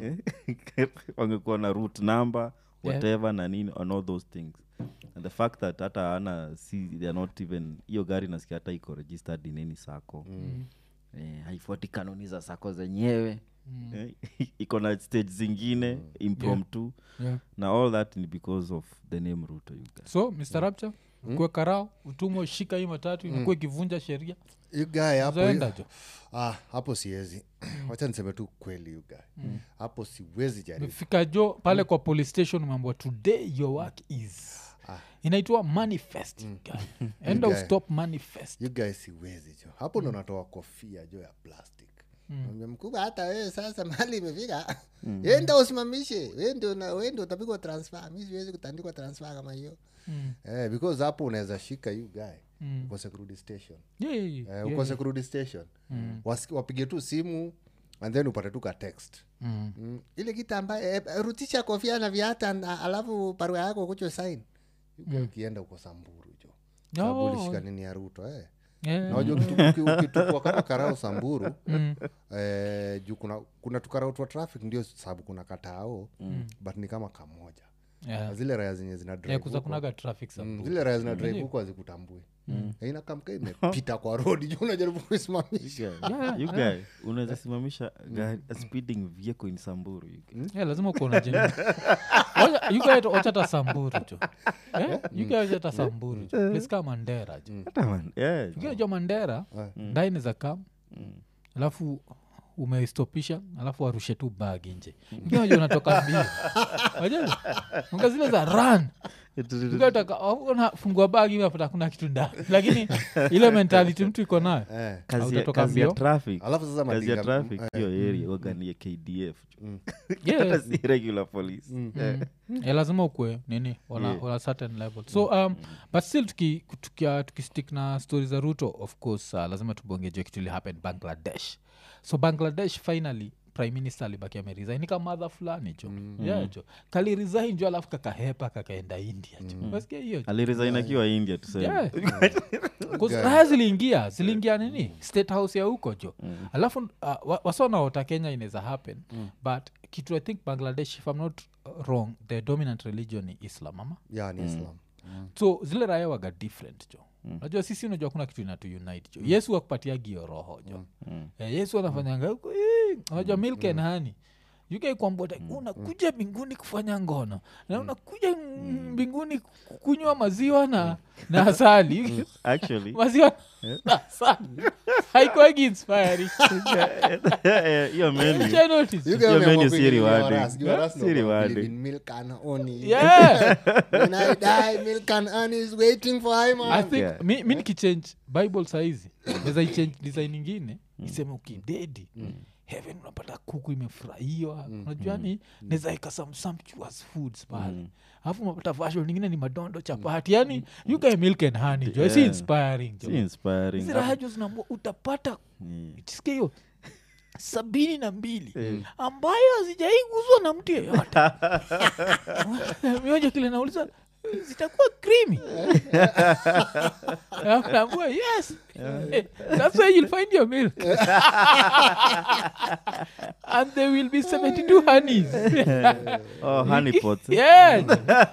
eh? wangekuwa na root number whatever na nini on all those things and the fact that hata ana si they're not even hiyo gari nasikia hata iko registered in any sako eh, haifuati kanuni za sako zenyewe eh, iko na stage zingine impromptu yeah. na all that ni because of the name ruto you guys. so mr rapture kuwe karao utumwe shika hii matatu inakuwa ikivunja sheria yugae hapo zaenda jo ah, hapo siwezi wacha niseme tu kweli yugae hapo siwezi jaribu fika jo pale kwa police station mambo today your work is inaitwa manifest guy. end of guy. stop manifest yugae siwezi jo hapo ndo natoa kofia jo ya plastic Mwambia mkubwa hata wewe sasa mali imefika enda usimamishe we ndio na- we ndio utapigwa transfer mi siwezi kutandikwa transfer kama hiyo eh, because hapo unaweza shika you guy ukose kurudi station Yeah, yeah, yeah, eh, yeah, ukose kurudi station Wasi- wapige tu simu and then upate tu ka text Mm. mm. ile kita ambaye eh, rutisha kofia na viata na alafu barua yako kucho sain ukienda uko samburu jo sababu Oh. ulishika nini ya ruto eh. Yeah. nawajua ukitukua kama karao samburu eh, juu kuna, kuna tukarao twa traffic ndio sababu kuna katao but ni kama kamoja Yeah. Na zile raya zenye zina drive Yeah, kuza huko, kunaga traffic mm, Samburu. zile raya zina drive huko hazikutambui inakamka imepita kwa rodi juu unajaribu kuisimamisha Yeah, you guy unaweza simamisha gari a speeding vehicle in samburu you guy. Yeah, lazima kuona ochata samburu jo yugaachata samburu jo place kaa mandera jo Hata man, yeah. ukiajua mandera ndai za kam alafu umeistopisha alafu warushe tu bag nje ukiaja unatoka mbio Wajua? Unga zile za run unafungua bag unapata kuna kitu ndani lakini ile mentality mtu iko nayo eh. kazi ya, Hautatoka kazi ya mbio. traffic alafu sasa kazi ya madinga- traffic eh, hiyo area waganie kdf Yeah. hata si regular police Eh, Eh, lazima ukwe nini wana, Yeah. wana certain level so um, but still tuki- tukia- tukistick na stori za ruto of course uh, lazima tubongejwe kitu ili happen bangladesh so bangladesh finally prime minister alibaki ameresign kama madha fulani jo yeah, jo kaliresign jo alafu kakahepa kakaenda india jo Unasikia hiyo jo? aliresign akiwa india tuseme Yeah. 'Cause raya ziliingia ziliingia nini state house ya huko jo alafu uh, wa- wasonaota kenya inaweza happen but kitu i think bangladesh if i'm not uh, wrong the dominant religion ni islam ama ya ni islam so zile raya waga different jo najua sisi unajua kuna kitu inatu unite jo yesu akupatia gio roho jo Eh, yesu anafanyanga huko, "Eh," unajua milk and honey ukaikwambota unakuja mbinguni kufanya ngono na unakuja mm, mbinguni ku- kunywa maziwa na na asali actually maziwa na asali haikwagi inspiring hiyo menu Shall I notice? You guys Your wameamua menu si kuingilia rewarding. waras. You waras Si know about rewarding. believe in milk and honey. Yeah. When I die, milk and honey is waiting for I i man. think Yeah. mi, mi nikichange bible saizi naweza ichange design ingine iseme ukidedi heaven unapata kuku imefurahiwa unajua ni naweza ika some sumptuous foods pale alafu unapata version ingine ni madondo chapati yani you guy milk and honey jo si Yeah. inspiring jo si inspiring hizi raha jo zinaambua utapata sikia hiyo sabini na mbili ambayo hazijaiguzwa na mtu yeyote mioja kile nauliza zitakuwa krimi naambua yes Eh, that's where you'll find your milk and there will be 72 honeys oh honey pots eh? yes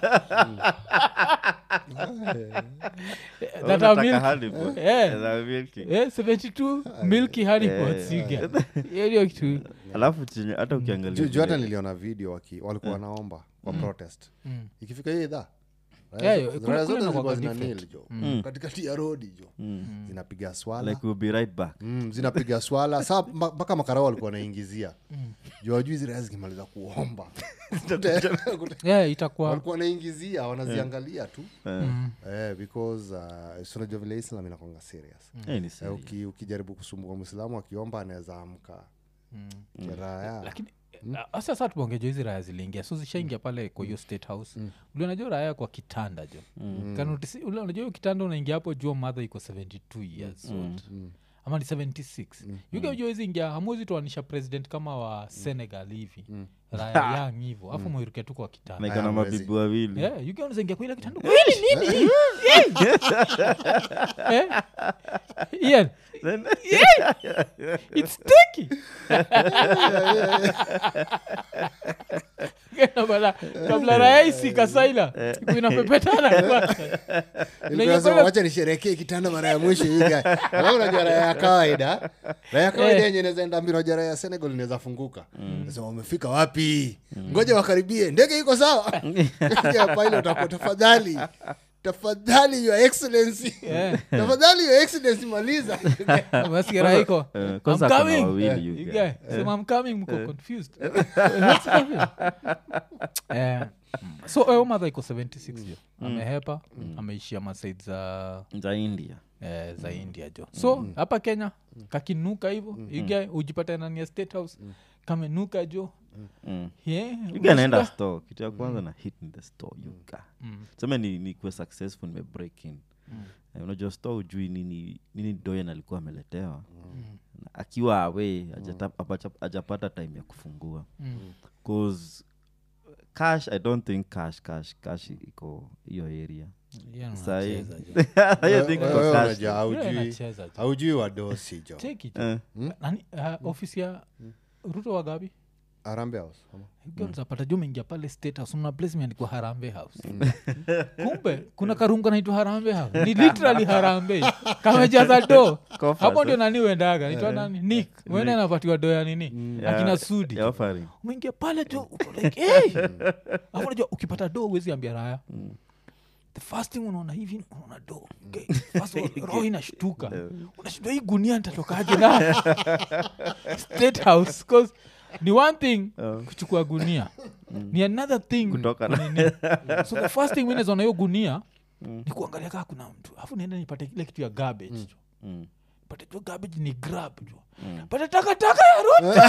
Oh, that are unataka milk honey pot. Yeah. That are milky. Yeah, 72 milky honey pots you get. Hiyo ndio kitu alafu chenye hata ukiangalia Ju- ju hata vile- niliona video waki, walikuwa wanaomba kwa protest Mm. ikifika hiyo idhaa Yeah, raya yeah, zo- kule- raya kule zote inakuwaga zilikuwa zina different. nil jo katikati ya rodi jo zinapiga swala like we'll be right back mm, zinapiga swala saa mba- mpaka makarao walikuwa wanaingizia juu wajui hizi raya zikimaliza kuomba yeah itakuwa walikuwa wanaingizia wanaziangalia tu Mm. eh, because uh, sunajua vile islam inakonga serious Eh, ni eh, serious. uki, ukijaribu kusumbua mwislamu akiomba anaweza amka kiraya lakini uh, sasa tuongejo hizi raya ziliingia so zishaingia pale kwa hiyo state house mm. unajua raya kwa kitanda jo mm. Kanotisi, ule unajua hiyo kitanda unaingia hapo jua madha iko 72 years old ama ni 76 mm. yukeujua hizi ingia hamwezi tuanisha president kama wa senegal hivi raya yang hivo afu mwiruke tu kwa kitanda na iko na Aya, mwezi. mabibi wawili Yeah, you can unaingia kwa ile kitanda kweli nini Eh? Eh? Ian, Then- it's sticky Kabla- kabla raisi kasaila inapepetana kwanza. Unaingia kwa ile- wacha nisherekee kitanda mara ya mwisho iga alafu unajua raya ya kawaida raya ya kawaida Eh. yenye inaweza enda mbio unajua raya ya senegal inaweza funguka nasema wamefika wapi ngoja wakaribie ndege iko sawa Ya pilot hapo, tafadhali tafadhali your excellency Yeah. tafadhali your excellency maliza Basi raha iko, Eh, "I'm kwanza kuna coming." wawili you You guy. guy, sema, "I'm coming," mko confused. What's happening? Eh, so huyo mother iko 76 jo amehepa ameishia masaid za za india eh, za india jo so hapa kenya kakinuka hivo iga ujipata ndani ya state house kamenuka jo Mm. yeah, You guy naenda unashika- store kitu ya kwanza na hit in the store you guy. seme ni, ni kuwe successful nime break in Eh, unajua store ujui nini nini doyen alikuwa ameletewa Na akiwa awe ajapata time ya kufungua Mm. cause cash i don't think cash cash cash iko hiyo area Yeah, Sahi. unacheza, jo. I think Wewe- iko wewe cash. unajua, Yeah, haujui inacheza, jo. haujui wadosi jo Take it, jo. Eh, Nani, uh, ofisi ya ruto wagapi arambe house ama? zapata jo mengia pale state house una place imeandikwa harambe house kumbe kuna karungu naitwa harambe house ni literally harambe kamejaza do Coffers, hapo eh? ndio nani uendaga naitwa nani nik uende anapatiwa do ya nini Yeah, akina sudi yeah, offering. umeingia pale jo uko like hey! Alafu unajua ukipata do uwezi ambia raya the first thing unaona hivi unaona do okay. First of all, roho inashtuka unashindwa hii gunia nitatokaje na state house 'cause ni one thing kuchukua gunia ni another thing Kutoka na- kunini. so the first thing minezona hiyo gunia ni kuangalia kaa kuna mtu alafu niende nipate kile kitu ya garbage jo Mm. pate jo garbage ni grab jo pate takataka ya ruto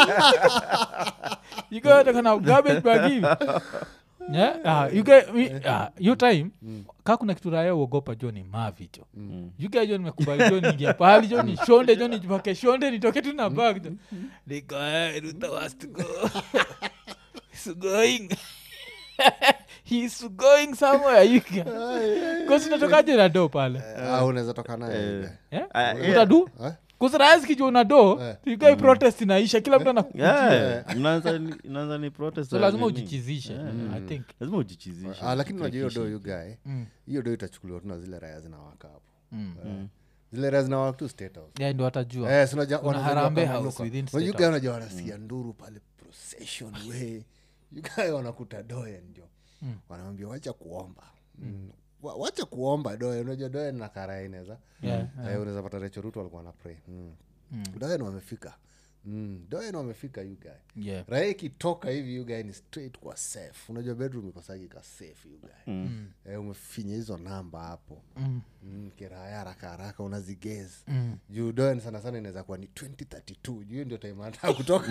you go taka na garbage bag hivi yeah? ah, you get, we, ah, hiyo time kaa kuna kitu raya uogopa jo ni mavi jo you guys jo nimekubali jo niingia pahali jo ni shonde jo nijipake shonde nitoke tu na bag jo niko "Eh, ruto has to go he's going he's going somewhere you guys kasi natokaje na do pale Ah, unaweza toka naye ile. yeah? Ah, yeah. utadu Eh? kusirayazikijua una do Eh. ikai protest inaisha kila mtu ana Yeah, mnaanza ni- mnaanza ni protest so ya lazima nini? ujichizishe i think lazima ujichizishe Ah, lakini unajua hiyo do yugae Mm. hiyo do itachukuliwa tu na zile raya zinawaka hapo Mm. Eh, zile raya zinawaka tu state house yeah, ndo watajua Eh, si unajua- Kuna wanajua Harambee kama House nuka. within Unajua State you guys House. unajua wanasikia nduru pale procession we yugae wanakuta doe ndio wanawambia wacha kuomba Mm. Wa- wacha kuomba doe unajua doe na karaa inaweza Yeah, Eh, unaweza pata Rachel Ruto walikuwa na pray mm. doen wamefika mm. doen wamefika you guy yeah. raha ikitoka hivi you guy ni straight kwa safe unajua bedroom ikosagi ka safe you guy mm. eh, umefinya hizo namba hapo Mm. mm, kiraya haraka haraka unazigez Mm. juu doen sana sana inaweza kuwa ni 2032 juu hiyo ndio time anataka kutoka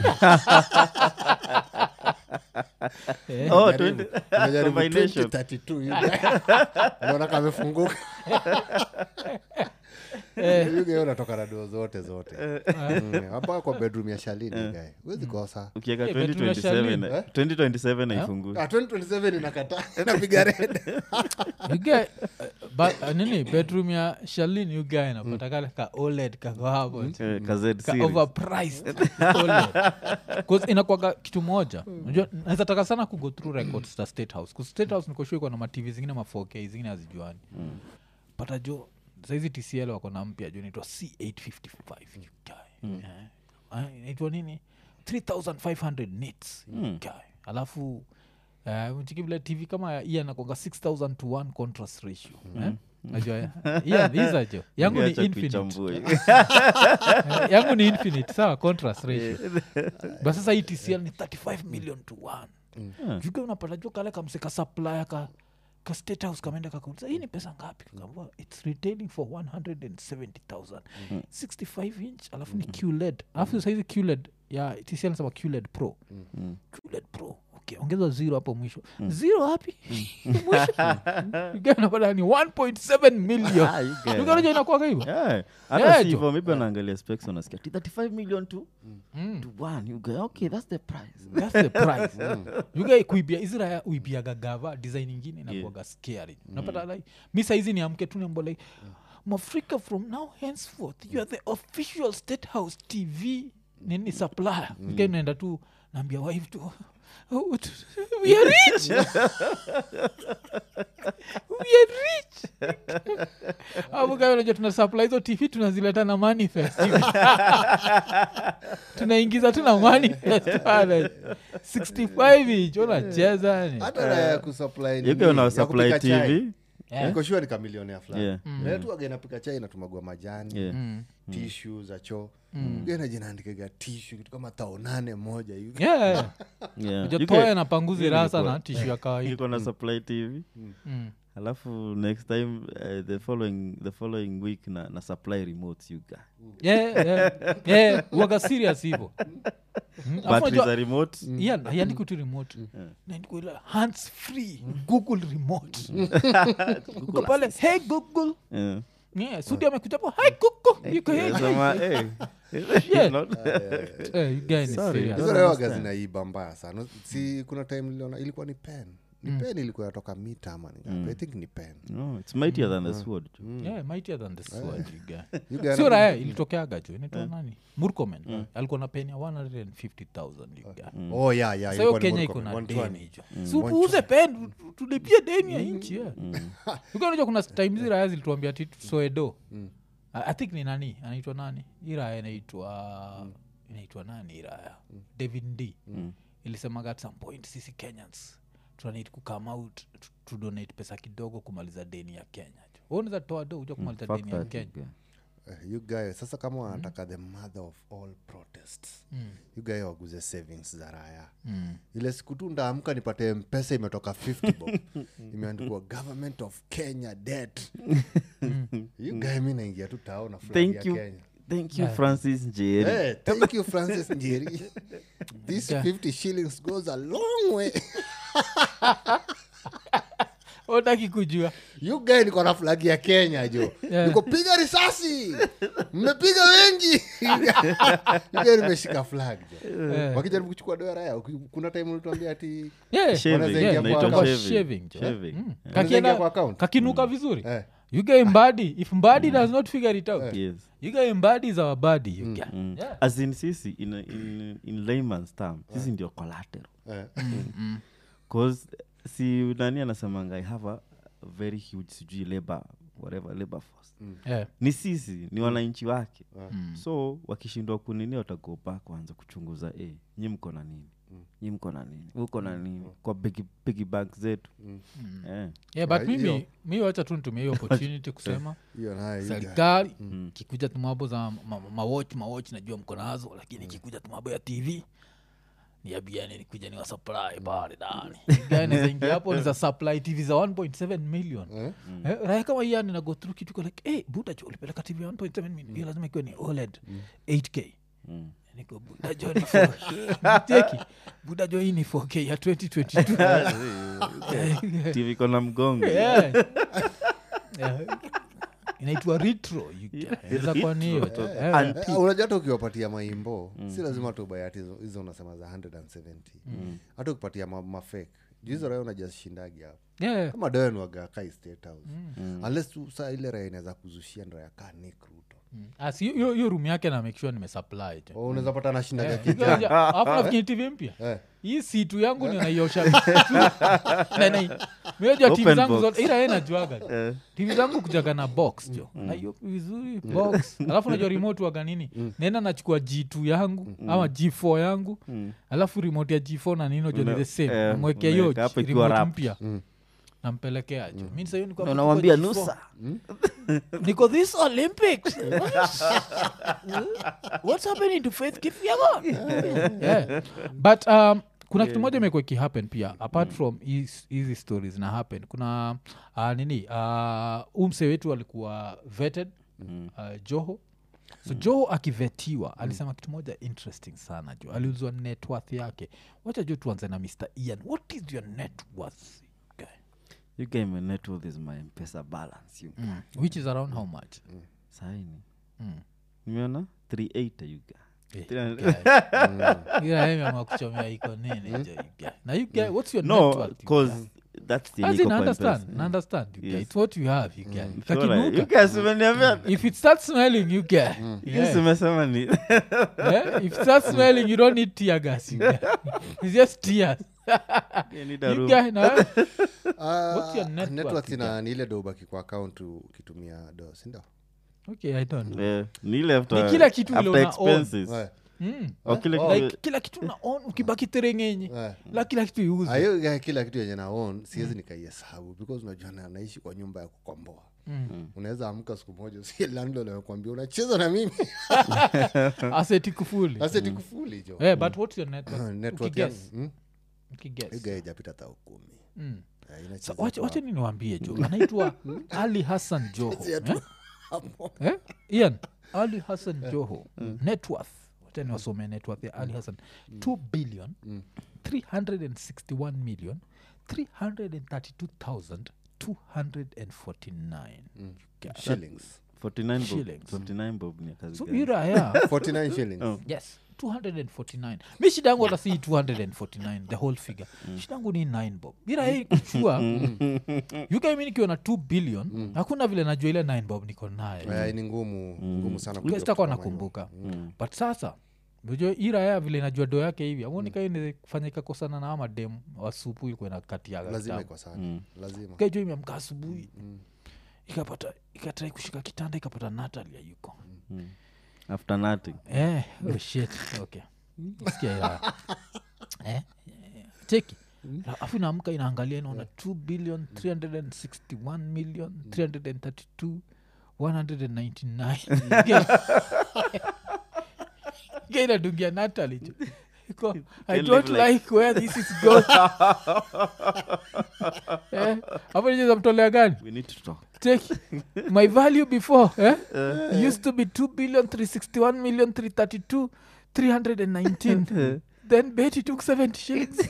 Eh, Oh, Jaribu. 20 Unajaribu combination. 2032 you guy. unaona kamefunguka You guy unatoka na doo zote zote Mm, hapa kwa bedroom ya shalini guy huwezi kosa ukieka Eh, bedroom ya 2027 Charlene. na- 2027 haifungui Ah, 2027 inakata inapiga red you get, uh, ba- uh, nini bedroom ya shalin you guy napata kale ka oled kako hapo Eh, ka Z ka series. overpriced OLED. 'Cause inakwaga kitu moja unajua naweza taka sana kugo through records za state house 'Cause state house nikoshua iko na matv zingine ma 4k zingine hazijuani pata jo saizi tcl wako na mpya jo naitwa c855 you guy. Eh. Ah, inaitwa nini 3500 nits you guy. alafu Uh, mchiki vile tv kama ya iya nakonga 6000 to 1 contrast ratio eh? najua yeah, these are jo yangu ni Ungeacha infinite kuichambua hiyo. Eh, yangu ni infinite sawa contrast ratio but sasa hii tcl ni 35 million to 1 juga unapata jua kale kamseka supplier ka ka state house kameenda kakauliza hii ni pesa ngapi kakaambua its retailing for 170000 65 inch alafu ni qled alafu saizi qled ya tcl nasema qled pro qled pro okay ongeza zero hapo mwisho zero hapi mwisho Ukiwa unapata ni 1.7 million Ah, you get it. ukaja inakuaga hivo Yeah. hata Yeah, si jo. hivyo maybe anaangalia specs unasikia "Ti 35 million to Mm. to one you go okay that's the price thats the price yuga kuibia israel uibiaga gava design ingine inakuaga scary unapata like mi saizi niamke tu niambo like mafrika from now henceforth you are the official state house tv nini supplier mm. naenda tu naambia wife tu "Oh, t- we are rich we are rich avukaanaja tuna supply hizo tv tunazileta na manifest tunaingiza tu na manifest pale 65 inch unacheza ni hata raya ya kusupply nini, you go na ya supply kupika chai. tv Yeah. Niko sure ni kamilionea fulani Yeah. Na tu aga inapika chai inatumagwa majani Yeah. Mm. tishu za choo ganajinaandikaga tishu kitu kama tao nane moja hivi Yeah, yeah. Yeah. Kuja You toa get- na panguzi hiyo rasa ilikuwa- na tishu ya kawaida ilikuwa na supply tv Mm. alafu next time uh, the following the following week na, na supply remotes you guy Yeah, yeah, yeah, waga serious hivo Mm, alafu batteries unajua- are remote Yeah, haiandikwi tu remote naandikwa ile hands free google remote uko pale hey google yeah. yeah, sudi amekuja po hai kuku yuko hey, Nasema, eh, Yeah. not- Eh, you guys ni Sorry. serious. hizo don't rewaga understand. zinaiba mbaya sana si kuna time niliona ilikuwa ni pen ni pen ilikuwa yatoka mita ama ni ngapi? i think ni pen No, it's mightier than the sword. Yeah, mightier than the sword, you guy. You guy sio anakuja- raya ilitokeaga jo inaitwa nani murkomen alikuwa na peni ya 150000 you guy. oh yeah yeah Sasa ilikuwa hiyo ni kenya iko Murkomen, na 120. deni jo si upuuze pen tu- tulipie deni ya nchi ukanajua kuna time zi raya zilituambia ti soedo I I think ni nani anaitwa nani hii raya inaitwa inaitwa nani hii raya david d ilisemaga at some point sisi kenyans tunanid kukame out tu- tudonate pesa kidogo kumaliza deni ya kenya unaweza toa do uja kumaliza Fuck deni ya that, kenya yeah. Eh, you guy sasa kama wanataka the mother of all protests you guy waguze savings za raya ile siku tu ndaamka nipate mpesa imetoka 50 bob imeandikwa government of kenya debt you guy mi naingia tu tao na flag ya Thank you. kenya Thank you, Francis Njeri. Hey, thank you francis njeri this Yeah. 50 shillings goes a long way utaki kujua you guy niko na flag ya kenya jo Yeah. niko piga risasi mmepiga wengi You guy nimeshika flag jo Eh. wakijaribu kuchukua doa raya kuna time ulituambia ati Yeah, Shaving, Wanaweza yeah, ingia kwa inaitwa account. shaving, jo. Shaving. Mm. Yeah. Wanaweza ingia Kakienda- kwa account? kakinuka vizuri eh, you guy mbadi if mbadi does not figure it out Yes. you guy mbadi is our body you guy. Mm. Yeah. as in sisi in, in, in layman's term sisi ndio collateral eh. cause si nani anasemanga i have a very huge sijui labor whatever labor force Yeah. ni sisi ni wananchi wake so wakishindwa kunini watago back waanza kuchunguza e nyi mko na nini nyi mko na nini uko na nini kwa bigi, bigi bank zetu Eh. Yeah, but Ah, mimi hiyo. mi wacha tu nitumia hiyo opportunity kusema hiyo nayo you guy. serikali kikuja tumabo za mawach mawach najua mko nazo lakini kikuja tumabo ya tv niabiani nikuja ni wasupply pale ndani nazaingia hapo ni za supply tv za 1.7 million Eh? Eh, raya kama yani na go through kitu iko like hey, buda jo ulipeleka tv ya 1.7 million hiyo lazima ikiwa ni oled 8k Mm. niko buda jo ni 4K. Cheki, buda jo hii ni 4k ya 2022 tv iko na mgongo Yeah. Yeah. inaitwa retro you get. Inaweza kuwa ni hiyo tu. Eh. And- Eh, unajua hata ukiwapatia maimbo si lazima tubai hati hizo- hizo unasema za 170 hata ukipatia ma, mafake juu hizo raya unajashindagi hapo Yeah. kama doenwaga kai state house unless tu saa ile raya inaweza kuzushia ndo yakaa nick ruto Ah, si hiyo- hiyo room yake na make sure nimesupply tu. Oh, unaweza pata nashindaga Eh, kijana unajua- alafu nafikiri tv mpya Eh. hii situ yangu ninaiosha miojua tv Open zangu box. zote ila ye najuaga tv zangu kujaga na box jo naiopi vizuri box alafu najua remote waga nini naenda nachukua g2 yangu ama g4 yangu alafu remote ya g4 na nini najua ni Una- the same eh, namwekea hiyo unaweka hapo ikiwa remote wrapped. mpya nampelekea jo mi sahiyo niko hapo Na niko unawambia G4. nusa niko this olympics what's happening to faith kipyagon yeah. but um, kuna kitu moja imekuwa ikihappen pia apart from his- hizi stories na happen kuna uh, nini uh, umse wetu alikuwa vetted uh, joho so joho akivetiwa alisema kitu moja interesting sana jo aliuzwa net worth yake wacha jo tuanze na mr ian what is your net worth guy? you guy my net worth is my mpesa balance you mm. which is around how much saini mm. nimeona 380 you guy Eh, Three- guy. Ila yeye ameamua kuchomea iko nini jo you guy. na you guy, what's your net no worth, you cause guy? that's the As niko in, kwa understand, M-Pesa. understand, you guy. Yes. It's what you have, you guy. Sure, Kakinuka. you guys umeniambia if it starts smelling you guy. Yeah. Yes, umesema ni Yeah, if it starts smelling you don't need tear gas you guy. it's just tears You need a you room. guy, na wewe? Ah, What's your net net worth, worth you ina ni ile do ubaki kwa account ukitumia do sindo okay i don't know Eh, ni ile after- Ni kila kitu after ile una own. expenses. Eh, mm. Or kile Oh. kitu- like kila kitu na on ukibaki terengenye eh. la kila kitu iuze ayo guy, kila kitu yenye naon siwezi nikaihesabu because unajua na, naishi kwa nyumba ya kukomboa Mm. unaweza amka siku moja si landlord amekwambia unacheza na mimi aseti kufuli aseti kufuli jo Eh, but what's your net worth? Net worth Ukiguess, yangu, mm, ukiguess. hiyo guy haijapita tao kumi Mm. Eh, inacheza Sa- wacha kwa- wacha nini niwaambie jo anaitwa ali hassan joho Chezea tu eh? hapo. eh? ian ali hassan joho networth wacha niwasome networth ya ali hassan 2 billion 361 million 332249 shillings 49 bob Shillings. 49 bob ni ya kazi so gani? iraya 49 shillings yes 249 mi shida yangu hata si 249 the whole figure shida yangu ni 9 bob ira hii kuchua yukaimi nikiwa na 2 billion hakuna vile najua ile 9 bob niko nayo Eh, ni ngumu ngumu sana kujua sitakuwa kitu kama hiyo. nakumbuka but sasa najua iraya vile najua do yake hivi amonikae kufanya ikakosana na ama dem wa supu ilikuwa inakatiaga lazima kitambo. iko sana lazima kaijo imeamka asubuhi ikapata ikatrai kushika kitanda ikapata natalia yuko after nothing Eh, oh shit. Okay. Sikia ila. Eh, eh, cheki afu inaamka inaangalia inaona 2 billion 361 million 332 199 Ge inadungia natali jo Iko, i live don't like- like where this is going Eh, hapo nicheza mtolea gani we need to talk take my value before eh? used to be 2 billion 361 million 332 319 then betty took 70 shillings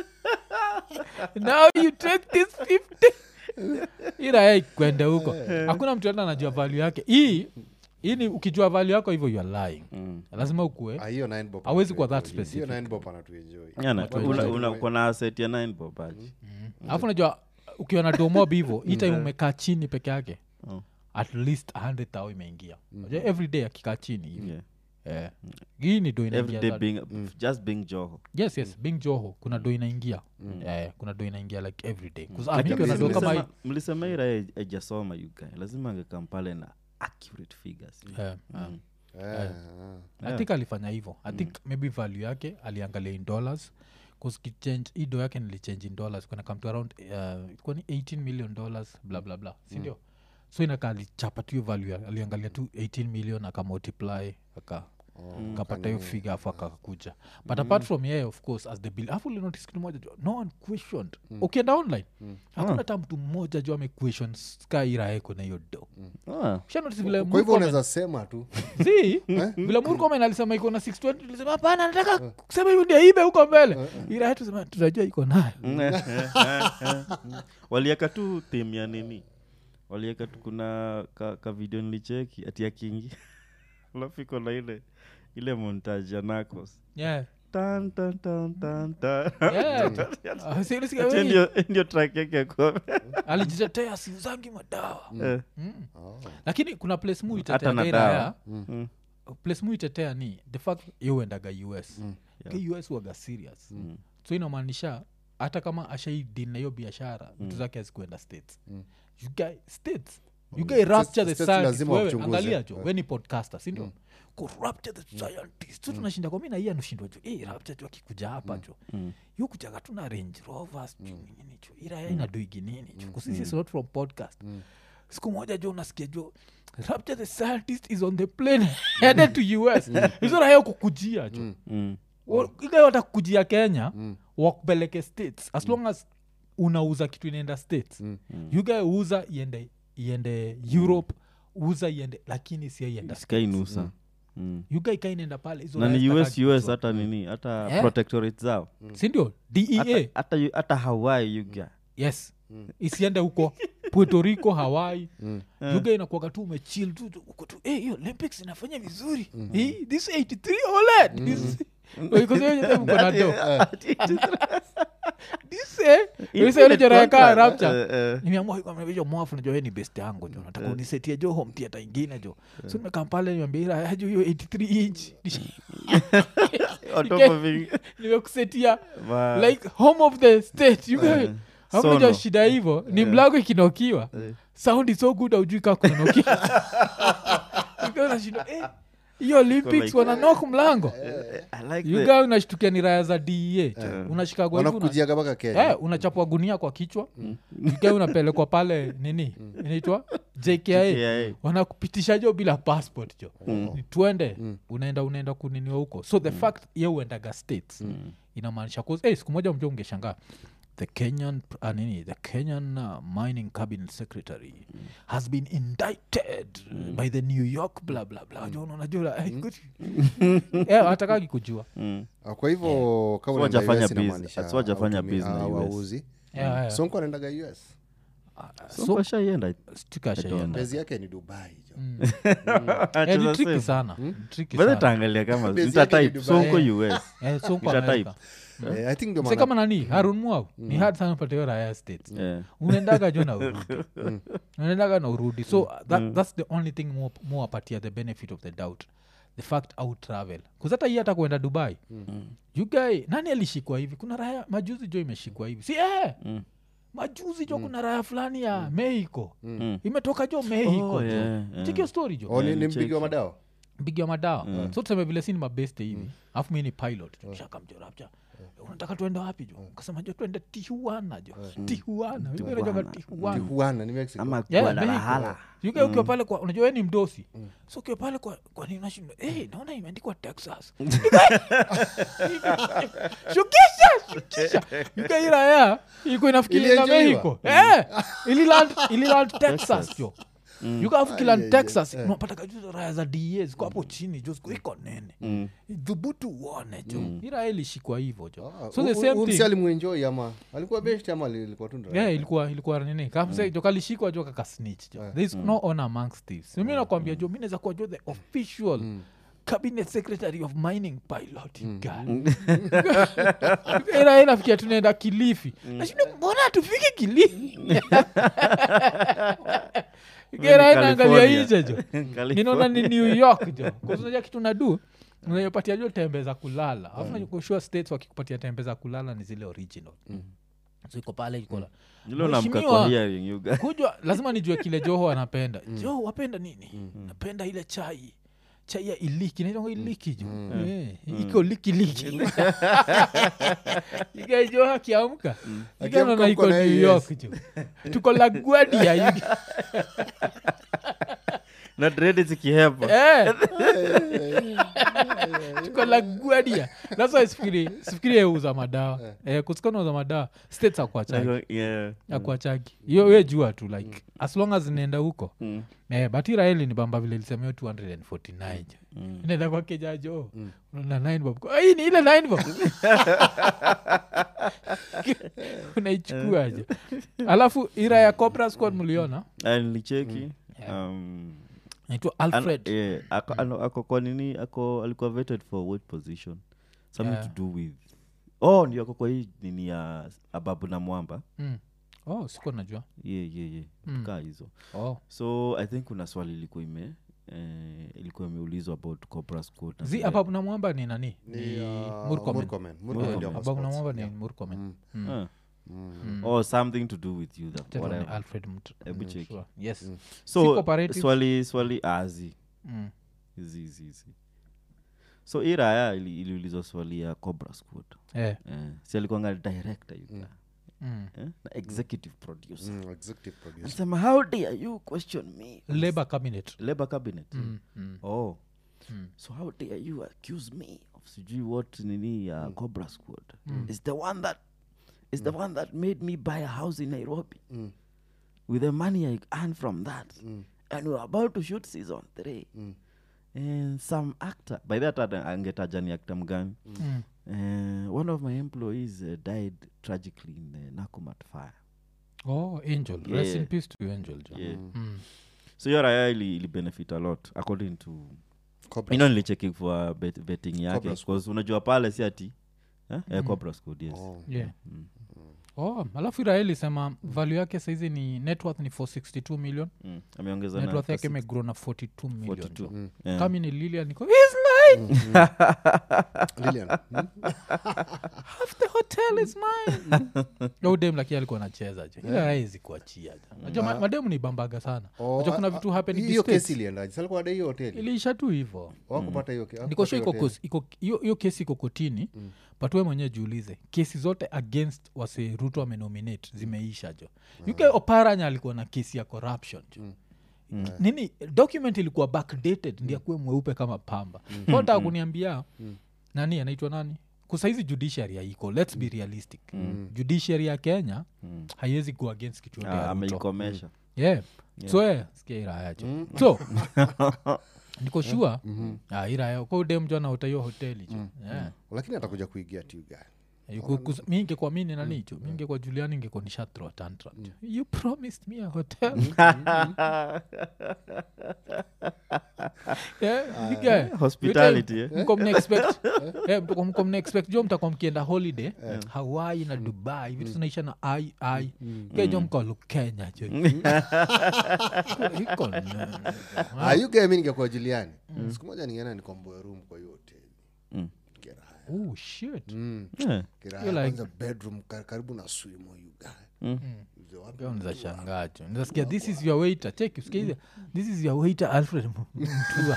now you take this 50 iraya kwende huko hakuna mtu enda anajua value yake hii hii ni ukijua value yako hivyo you are lying lazima ukue Ah, hiyo nine bob Hawezi kuwa that anatuenjoy. specific. hiyo nine bob anatuenjoy Yana, Watu una- wengi una- wengi. uko na asset ya 9 bob aje alafu najua ukiwa na domob hivo hii time umekaa chini peke yake Oh. at least 100 tao imeingia Unajua every day akikaa chini hivi Yeah. Eh. hii ni do every inaingia day za- being just being joho yes yes being joho kuna do inaingia Eh, kuna do inaingia like every day 'Cause, ah, Like mi a nikiwa na do business. kama hii- Mlisema- mlisema ira ajasoma yuga lazima angekam pale na accurate figures Eh, eh. Mm. Eh, ah. i think alifanya hivyo i think maybe value yake aliangalia in dollars kichange hii do yake nilichange in dollars kuna come to around uh, ilikuwa ni 18 million dollars bla bla bla sindio so inaka alichapa tu hiyo value ya- aliangalia tu 18 million akamultiply aka kapata hiyo figa afu akakuja but apart from yeye of course as the bill afu ulinotice kitu moja jo no one questioned ukienda online hakuna hata mtu mmoja jo amequestion skairaeko na hiyo do Ah, Ushanotice vile kwa hivyo Murkomen- unaweza sema tu si vile murkomen alisema iko na 620 tulisema hapana nataka kusema hiyo ndio ibe huko mbele ila tusema tunajua iko nayo walieka tu theme ya nini walieka tu kuna ka, ka video nilicheki ati akingi alafu iko na ile ile montage ya Narcos. yeah. Tan, tan, tan, tan, tan. Yeah. Ah, si ulisikia Ati wewe? ndio- ndio track yake ya kwa- alijitetea siuzangi madawa Eh, mm. Oh. lakini kuna place mu Hata na itetea dawa. iraya place mu itetea ni the fact yeuendaga us Ka us waga serious so inamaanisha hata kama ashaidin na hiyo biashara vitu zake hazikuenda states you guy states you guy rapture the States scientist lazima wewe wachunguze. angalia jo we ni podcaster sindio ku rapture the scientist so tunashinda kwa mi na iya nushindwa jo hey, rapture jo akikuja hapa jo yu kujaga tu na range rovers jo nini jo iraya inadoigi nini jo kusisi is not from podcast siku moja jo unasikia jo rapture the scientist is on the plane headed to us hizo raya kukujia jo mm. ile watakujia kenya wakupeleke states as long as unauza kitu inaenda states mm. yugae uza iende iende europe uza iende lakini sia ienda Isikainusa. Mm. yugae ka inaenda pale hizo na ni raya us zitakaji us kujua. hata nini hata Eh. protectorate zao sindio dea Hata- hata yu- hata hawaii yuga yes isiende huko puerto rico hawaii yuga inakuaga tu umechil tu tu- uko tu "Eh, hiyo olympics inafanya vizuri Eh, this 83 oled This- Because hiyo yote mko na do. This, eh, this ile jora ya kaa rapture. nimeamua hiyo kama hiyo mwafu najua wewe ni best yangu jo nataka unisetie jo home theater ingine jo so nimekaa pale niambia ila ajo hiyo 83 inch nimekusetia like home of the state you guys Sono. hakuja shida hivyo ni mlango ikinokiwa sound is so good aujui kaa kunanokia nashinda eh, hiyo olympics like- wananok mlango like yuga unashtukia ni raya za dea unashikagwa hivi una- wanakujiaga mpaka kenya Eh, unachapwa gunia kwa kichwa Yuga unapelekwa pale nini inaitwa jkia JKIA. wanakupitisha jo bila passport jo Ni tuende unaenda unaenda kuniniwa huko so the fact ye uendaga states inamaanisha cause hey, siku moja mjo ungeshangaa the kenyan uh, nini the kenyan uh, mining cabinet secretary has been indicted by the new york bla bla bla Jo, unajua eh, good. Eh, hatakagi kujua Mm. Ah, kwa hivyo kama So unaenda wajafanya US bus- inamaanisha so wajafanya hautumi- bus na ah, US. wauzi Yeah, yeah. sonko anaendaga us So kwa shaienda, I- Stika I don't shaienda. bezi yake ni dubai jo Eh, ni tricky sana Tricky Basi sana. taangalia kama Base yake ni nitatype Dubai. sonko us Eh, so uko Nitatype. America. Eh, i think ndio Mse maana kama nani harun mwau ni hard sana upate hiyo raya states Yeah. unaendaga jo na urudi unaendaga na urudi so that, that's the only thing more, more apatia the benefit of the doubt the fact out travel kuzata hii hata kuenda dubai you guy nani alishikwa hivi kuna raya majuzi jo imeshikwa hivi si eh, Mm. majuzi jo kuna raya fulani ya mexico Mm. imetoka jo mexico Oh, jo yeah, yeah. chikio story jo Oh, ni- Yeah, ni ni mpigi wa cheki. madawa mpigia madawa so tuseme vile si ni mabeste hivi alafu mi ni pilot shakamjorapcha unataka tuende wapi jo kasema jo tuende tihuana jo tihuana najoga tihuana tijuana ni mexico ama Yeah, guadalajara Mexico. Yuka ukiwa pale kwa unajua we ni mdosi so ukiwa pale kwa kwa nini unashinda hey, naona imeandikwa texas shukisha shukisha yuka iraya ilikuwa inafikiri na Ilienjoyiwa? mexico eh ililand ililand texas jo yuka afu kiland texas unapata juzo raya za da ziko hapo chini jo ziko iko nene dhubutu uone jo iraya ilishikwa hivo jo so the same thing alimwenjoi ama alikuwa best ama alikuwa tu ndio- yeah, ilikuwa ilikuwa nini kamse jo kalishikwa jo kakasnich jo there is no honor amongst thieves mi nakwambia jo mi naweza kuwa jo the official cabinet secretary of mining pilot you guy. Ila inafikia tunaenda kilifi nashinda mbona tufike kilifi gera inaangalia California. ije jo ninaona ni new york jo kuznaja kitu nadu unayopatia jo tembe za kulala alafu mm. kushua states wakikupatia tembe za kulala ni zile original so iko pale iko la- Yule unamka Mheshimiwa, kwa hearing, you guy. kujwa lazima nijue kile joho anapenda joho wapenda nini napenda ile chai chai ya iliki naitonga iliki jo Eh, iko likiliki igajoho akiamka Akiamka iganona iko mko na new yes. york jo tuko laguadia na dredi zikihepa Eh. tuko laguadia nasa sifikiri sifikiri yeuza madawa eh, kusikana uza madawa states akuachagi Yeah. akuachagi hiyo we jua tu like as long as inaenda huko Mm. eh, but iraeli ni bamba vile lisemeo 249 inaenda kwa kejajo na nine bob Ah, hii ni ile nine bob unaichukuaje alafu ira ya cobra squad mliona Ah, nilicheki um, naitwa an- alfred yeah, ako, ano- ako kwa nini ako alikuwa vetted for what position something Yeah. to do with oh ndio ako kwa hii nini ya ababu na mwamba mm. oh sikuwa najua ye ye ye Mm. kaa hizo oh. so i think kuna swali ilikuwa ime eh, ilikuwa imeulizwa about cobra squad na zi vile- ababu na mwamba ni nani Ni, ni uh, murkomen Murkomen. Murkomen ndio ababu na mascots. mwamba ni Yeah. murkomen Mm. Ah. Mm. or something to do with you that, Tena ni whatever alfred Mut- Hebu Mm, cheki. sure. yes Si so cooperative? swali swali azi Mm. hizi hizi hizi so hii raya ili- iliulizwa swali ya cobra squad Eh. eh, si alikuanga director you guy, Mm. eh, na executive producer Mm, executive producer. anasema how dare you question me labor cabinet labor cabinet Mm, mm. oh Mm. so how dare you accuse me of sijui what nini ya cobra squad is the one that is the one that made me buy a house in nairobi Mm. with the money i earned from that Mm. and we're about to shoot season three Mm. and some actor by that hata angetaja ni actor mgani Mm. uh, one of my employees uh, died tragically in the nakumat fire oh angel rest in Yeah. peace to angel jo yeah. Mm. so hiyo raya ili, ili benefit a lot according to Cobra. ino nilicheki for bet, betting yake Cobra because unajua pale si ati eh? eh, Cobra Squad, yes Oh. yeah Mm. oh alafu iraeli sema value yake saizi ni networth ni 462 million Mm. ameongeza na networth yake for six- imegrow na 42 million 42. jo. Yeah. kami ni lilian niko "He's mine! Lilian. Mm. half the hotel is mine udem lakini alikuwa anacheza jo ila raezi kuachia jo najua ma- mademu ni bambaga sana Oh, najua kuna ah, vitu ah, happen in the hiyo States. kesi iliendaje salikuwa ada hiyo hoteli iliisha tu hivo wakupata hiyo ke- niko hawakupata sure hiyo iko hoteli. kos- iko- hiyo hiyo kesi iko kotini mm. but we mwenyewe jiulize kesi zote against wase ruto amenominate zimeisha jo uk oparanya alikuwa na kesi ya corruption jo mm. nini document ilikuwa backdated ndi akuwe mweupe kama pamba mm. nataka kuniambia nani anaitwa nani kusaizi judiciary haiko lets be realistic mm. judiciary ya kenya mm. haiwezi go against kitu yote Ah, ya Ruto ameikomesha yeah. so eh, sikia irayacho so niko shua mm-hmm. iraya ko udemjo anaota hiyo hoteli jo yeah. lakini atakuja kuigia tu guy Yuko- kus- mi ingekuwa mi ni nani hicho mi ingekuwa juliani ingekuwa nishathrow a tantrum you promised me a hotel Yeah, you guy. Hospitality, You eh? tell- mko mna expect- eh, mko- mko mna expect jo mtakuwa mkienda holiday hawaii na dubai vitu zinaisha na ai ai kejo mkalu kenya jo Iko na- Ah, you guy mi ningekuwa juliani siku moja ningeenda nikomboe room kwa hiyo hoteli Mm. Kiraya. Oh, shit. Mm. Yeah. Kiraya, You like- kwanza bedroom kar- karibu na swimo you guy Mm. Mzee wapi Pia unaweza mtu wa- shangaa tu nzasikia this is your waiter check usikia hizi, this is your waiter alfred mtua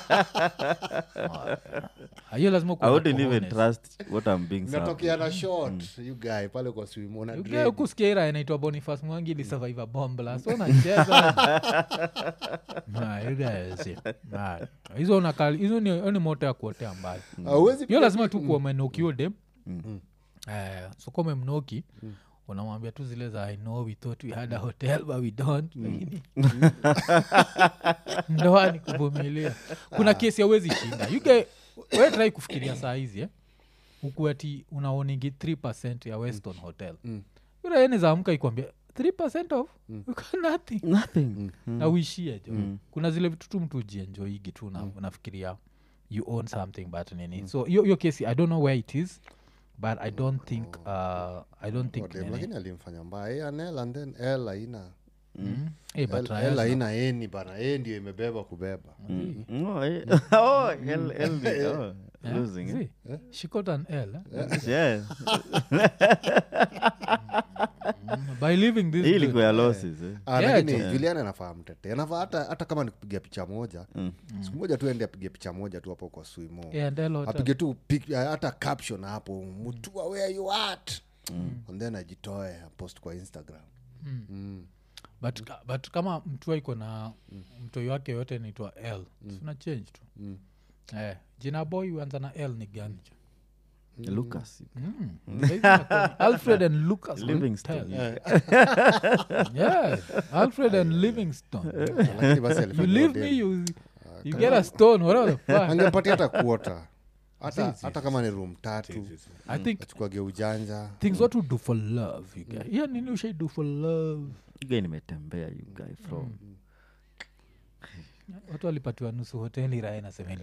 Ah, hiyo lazima I kuwa na wouldn't even cojones. trust what I'm being served. natokea na short you guy pale kwa swimo na You dread. get huku sikia ira inaitwa bonifas mwangi ilisurvive bombla so nacheza Nah, you guys, nah. hizo unakali- hizo ni hiyo ni moto ya kuotea mbali Hauwezi hiyo pia- lazima tu kuwa umenoki huyo dem Eh, so kama umemnoki unamwambia tu zile za i know we thought we had a hotel but we don't lakini ndoa ni kuvumilia kuna kesi awezi shinda yuge wetrai kufikiria saa hizi eh? huku ati unaoningi 3 ya weston hotel mm. uraeneza amka ikwambia 3 of mm. nothing Nothing. na uishie jo kuna zile vitu tu mtu ujienjoigi tu na unafikiria you own something but nini so hiyo hiyo kesi i don't know where it is but i don't think uh, i don't think Dem, nini. lakini alimfanya mbaya Yeye anel and then l aina Mm. Eh, but L- Raya l zina- aina eni bana e ndio imebeba kubeba Mm. Oh, eh. Oh, L- LD. Oh, Yeah, losing, eh? see? she got an l eh? Yeah. Mm, by living this Hii good. ilikuwa ya losses, eh? Ah, Yeah, lakini jo. julian anafaa mtete anafaa hata, hata kama nikupiga picha moja siku moja tu ende apige picha moja tu hapo kwa swimo Yeah, and L hotel. apige tu pic- ah, hata caption hapo mutua where you at and then ajitoe post kwa instagram Mm. but, ka- but kama mtua iko na mtoi wake yote naitwa l tuna change tu eh, jina boy huanza na l ni gani jo Lucas. Mm. Saizi inakuwa ni alfred and lucas Livingston, Hotel. yeah alfred and livingston lakini basi you alifanya leave hotel. me you, you get a stone whatever the fuck angempatia hata kuota hata hata kama ni room tatu i think achukuage ujanja things what to do for love you guys. yeah nini ushai do for love You guy nimetembea you guy from watu walipatiwa nusu hoteli raha inasemeni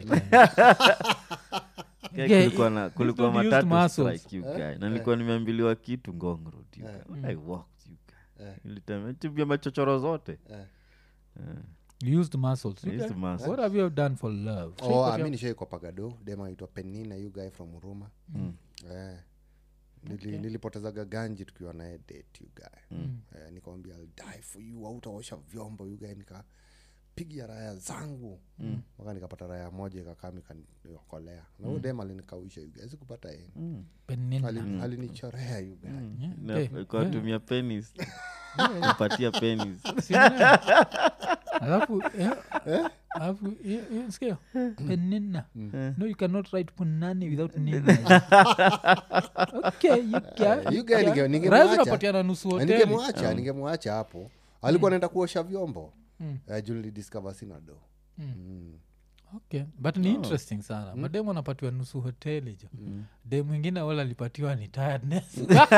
Guy, Yeah, kulikuwa na kulikuwa don't use matatu muscles. strike you guy na nilikuwa nimeambiliwa kitu ngong road you guy I walked you guy nilitembea tibia machochoro zote you used muscles you I used guys. muscles. what have you done for love oh, Shai ami nishaikwa pagado dem aitwa penina you guy from huruma eh. Nili, nilipotezaga ganji tukiwa naye date you guy eh, nikamwambia I'll die for you autaosha vyombo you guy nikapiga raya zangu mpaka nikapata raya moja ikakaa ikaniokolea na huyo dem alinikausha you guy sikupata yeye Penina. Ali- alinichorea you guy Yeah, okay. katumia penis kupatia penis Sina- alafu eh, alafu eh, eh, sikia penina no you cannot write punani without nina okay you can you guy ninge- ningemwacha- Raha zinapatiana nusu Na hoteli ningemwacha ningemwacha hapo alikuwa naenda kuosha vyombo Eh, juu nilidiscover sina do okay but ni interesting sana mm. mademu anapatiwa nusu hoteli jo mm. de mwingine wala alipatiwa ni tiredness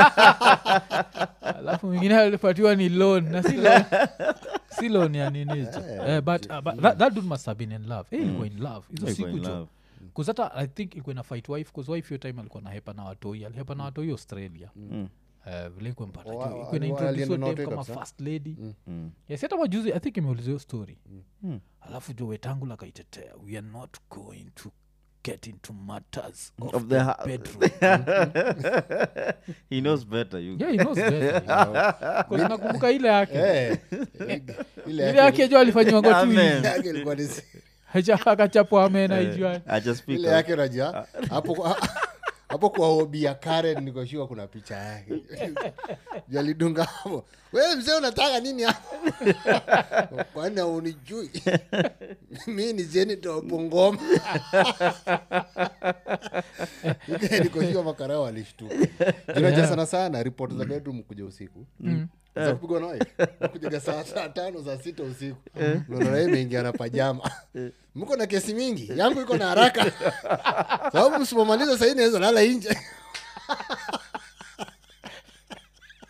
alafu mwingine alipatiwa ni loan na si loan si loan ya nini jo eh, but, uh, but that, that dude must have been in love eh, ilikuwa in love hizo Ilikuwa siku in jo love. kuzata i think ilikuwa ina fight wife bcause wife hiyo time alikuwa nahepa na watoi alihepa na watoi australia Eh, vile ikuwa mpata Oh, jo. wa- Ikuwa wa- inaintroduce alienda hiyo na dem watoi kama kabisa? first lady Mm. yes hata majuzi i think imeuliza hiyo story alafu jo wetangula kaitetea we are not going to get into matters of, Of the, the ha- bedroom he knows better you yeah, he knows better, you know. 'Cause nakumbuka ile yake Eh, ile ile yake jo alifanyiwa ngotu Amen. yake ilikuwa ni akachapwa amena ijua I just speak ile out. yake unajua hapo kwa- hapo kwa hobi ya karen nikoshua kuna picha yake Juu alidunga hapo we mzee unataka nini hapo kwani aunijui mi ni jeni topungoma nikoshua makarao alishtuka junaja sana sana ripoti za bedroom kuja usiku za kupigwa na wife kujaga saa saa tano saa sita usiku unaona yeye imeingia na pajama mko na kesi mingi yangu iko na haraka sababu msipomaliza sahii naweza lala nje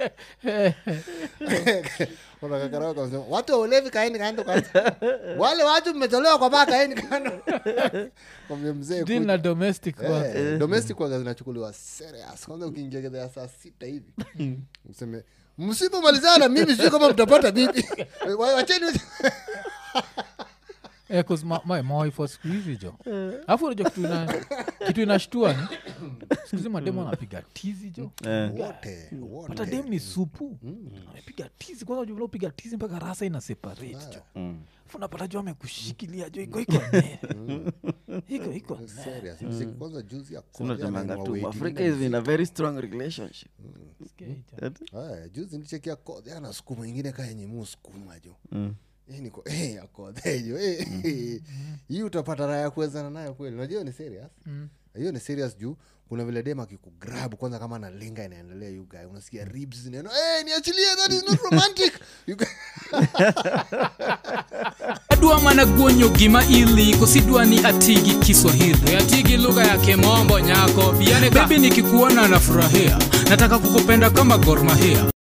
Unakakarao kasema, watu wa ulevi kaeni kando kwanza wale watu mmetolewa kwa baa kaeni kando Kwambia mzee Deal na domestic kwanza. Eh, domestic waga zinachukuliwa serious kwanza ukiingia gedha ya saa sita hivi mseme msipomalizana na mimi sijui kama mtapata bibi Wa- wacheni Eh, 'cause ma- ma- mawaifu wa siku hizi jo alafu unajua kitu ina- kitu inashtua ni sikuhizi mademu anapiga tizi jo Eh. wote pata wote dem ni supu amepiga tizi kwanza unajua vile upiga tizi mpaka rasa ina separate jo Mm. Alafu unapata jo amekushikilia jo iko iko nene. iko iko serious Msiku kwanza juzi ya Sina Korea temanga na tu wawaiting africa na is in a very strong relationship nene. Aya, juzi nichekia kodhe ana sukuma ingine ka yenye mu sukuma jo Mm. Hii niko eh, ya kodhe jo eh, hii utapata raha ya kuwezana nayo kweli unajua hiyo ni serious hiyo ni serious juu kuna vile dem akikugrab kwanza kama na linga inaendelea you guy unasikia ribs zinaenda hey, niachilie that is not romantic you guy, adwa mana guonyo gima ili kosidwa ni atigi kiswahili atigi lugha ya kimombo nyako bebi nikikuona nafurahia nataka kukupenda kama gormahia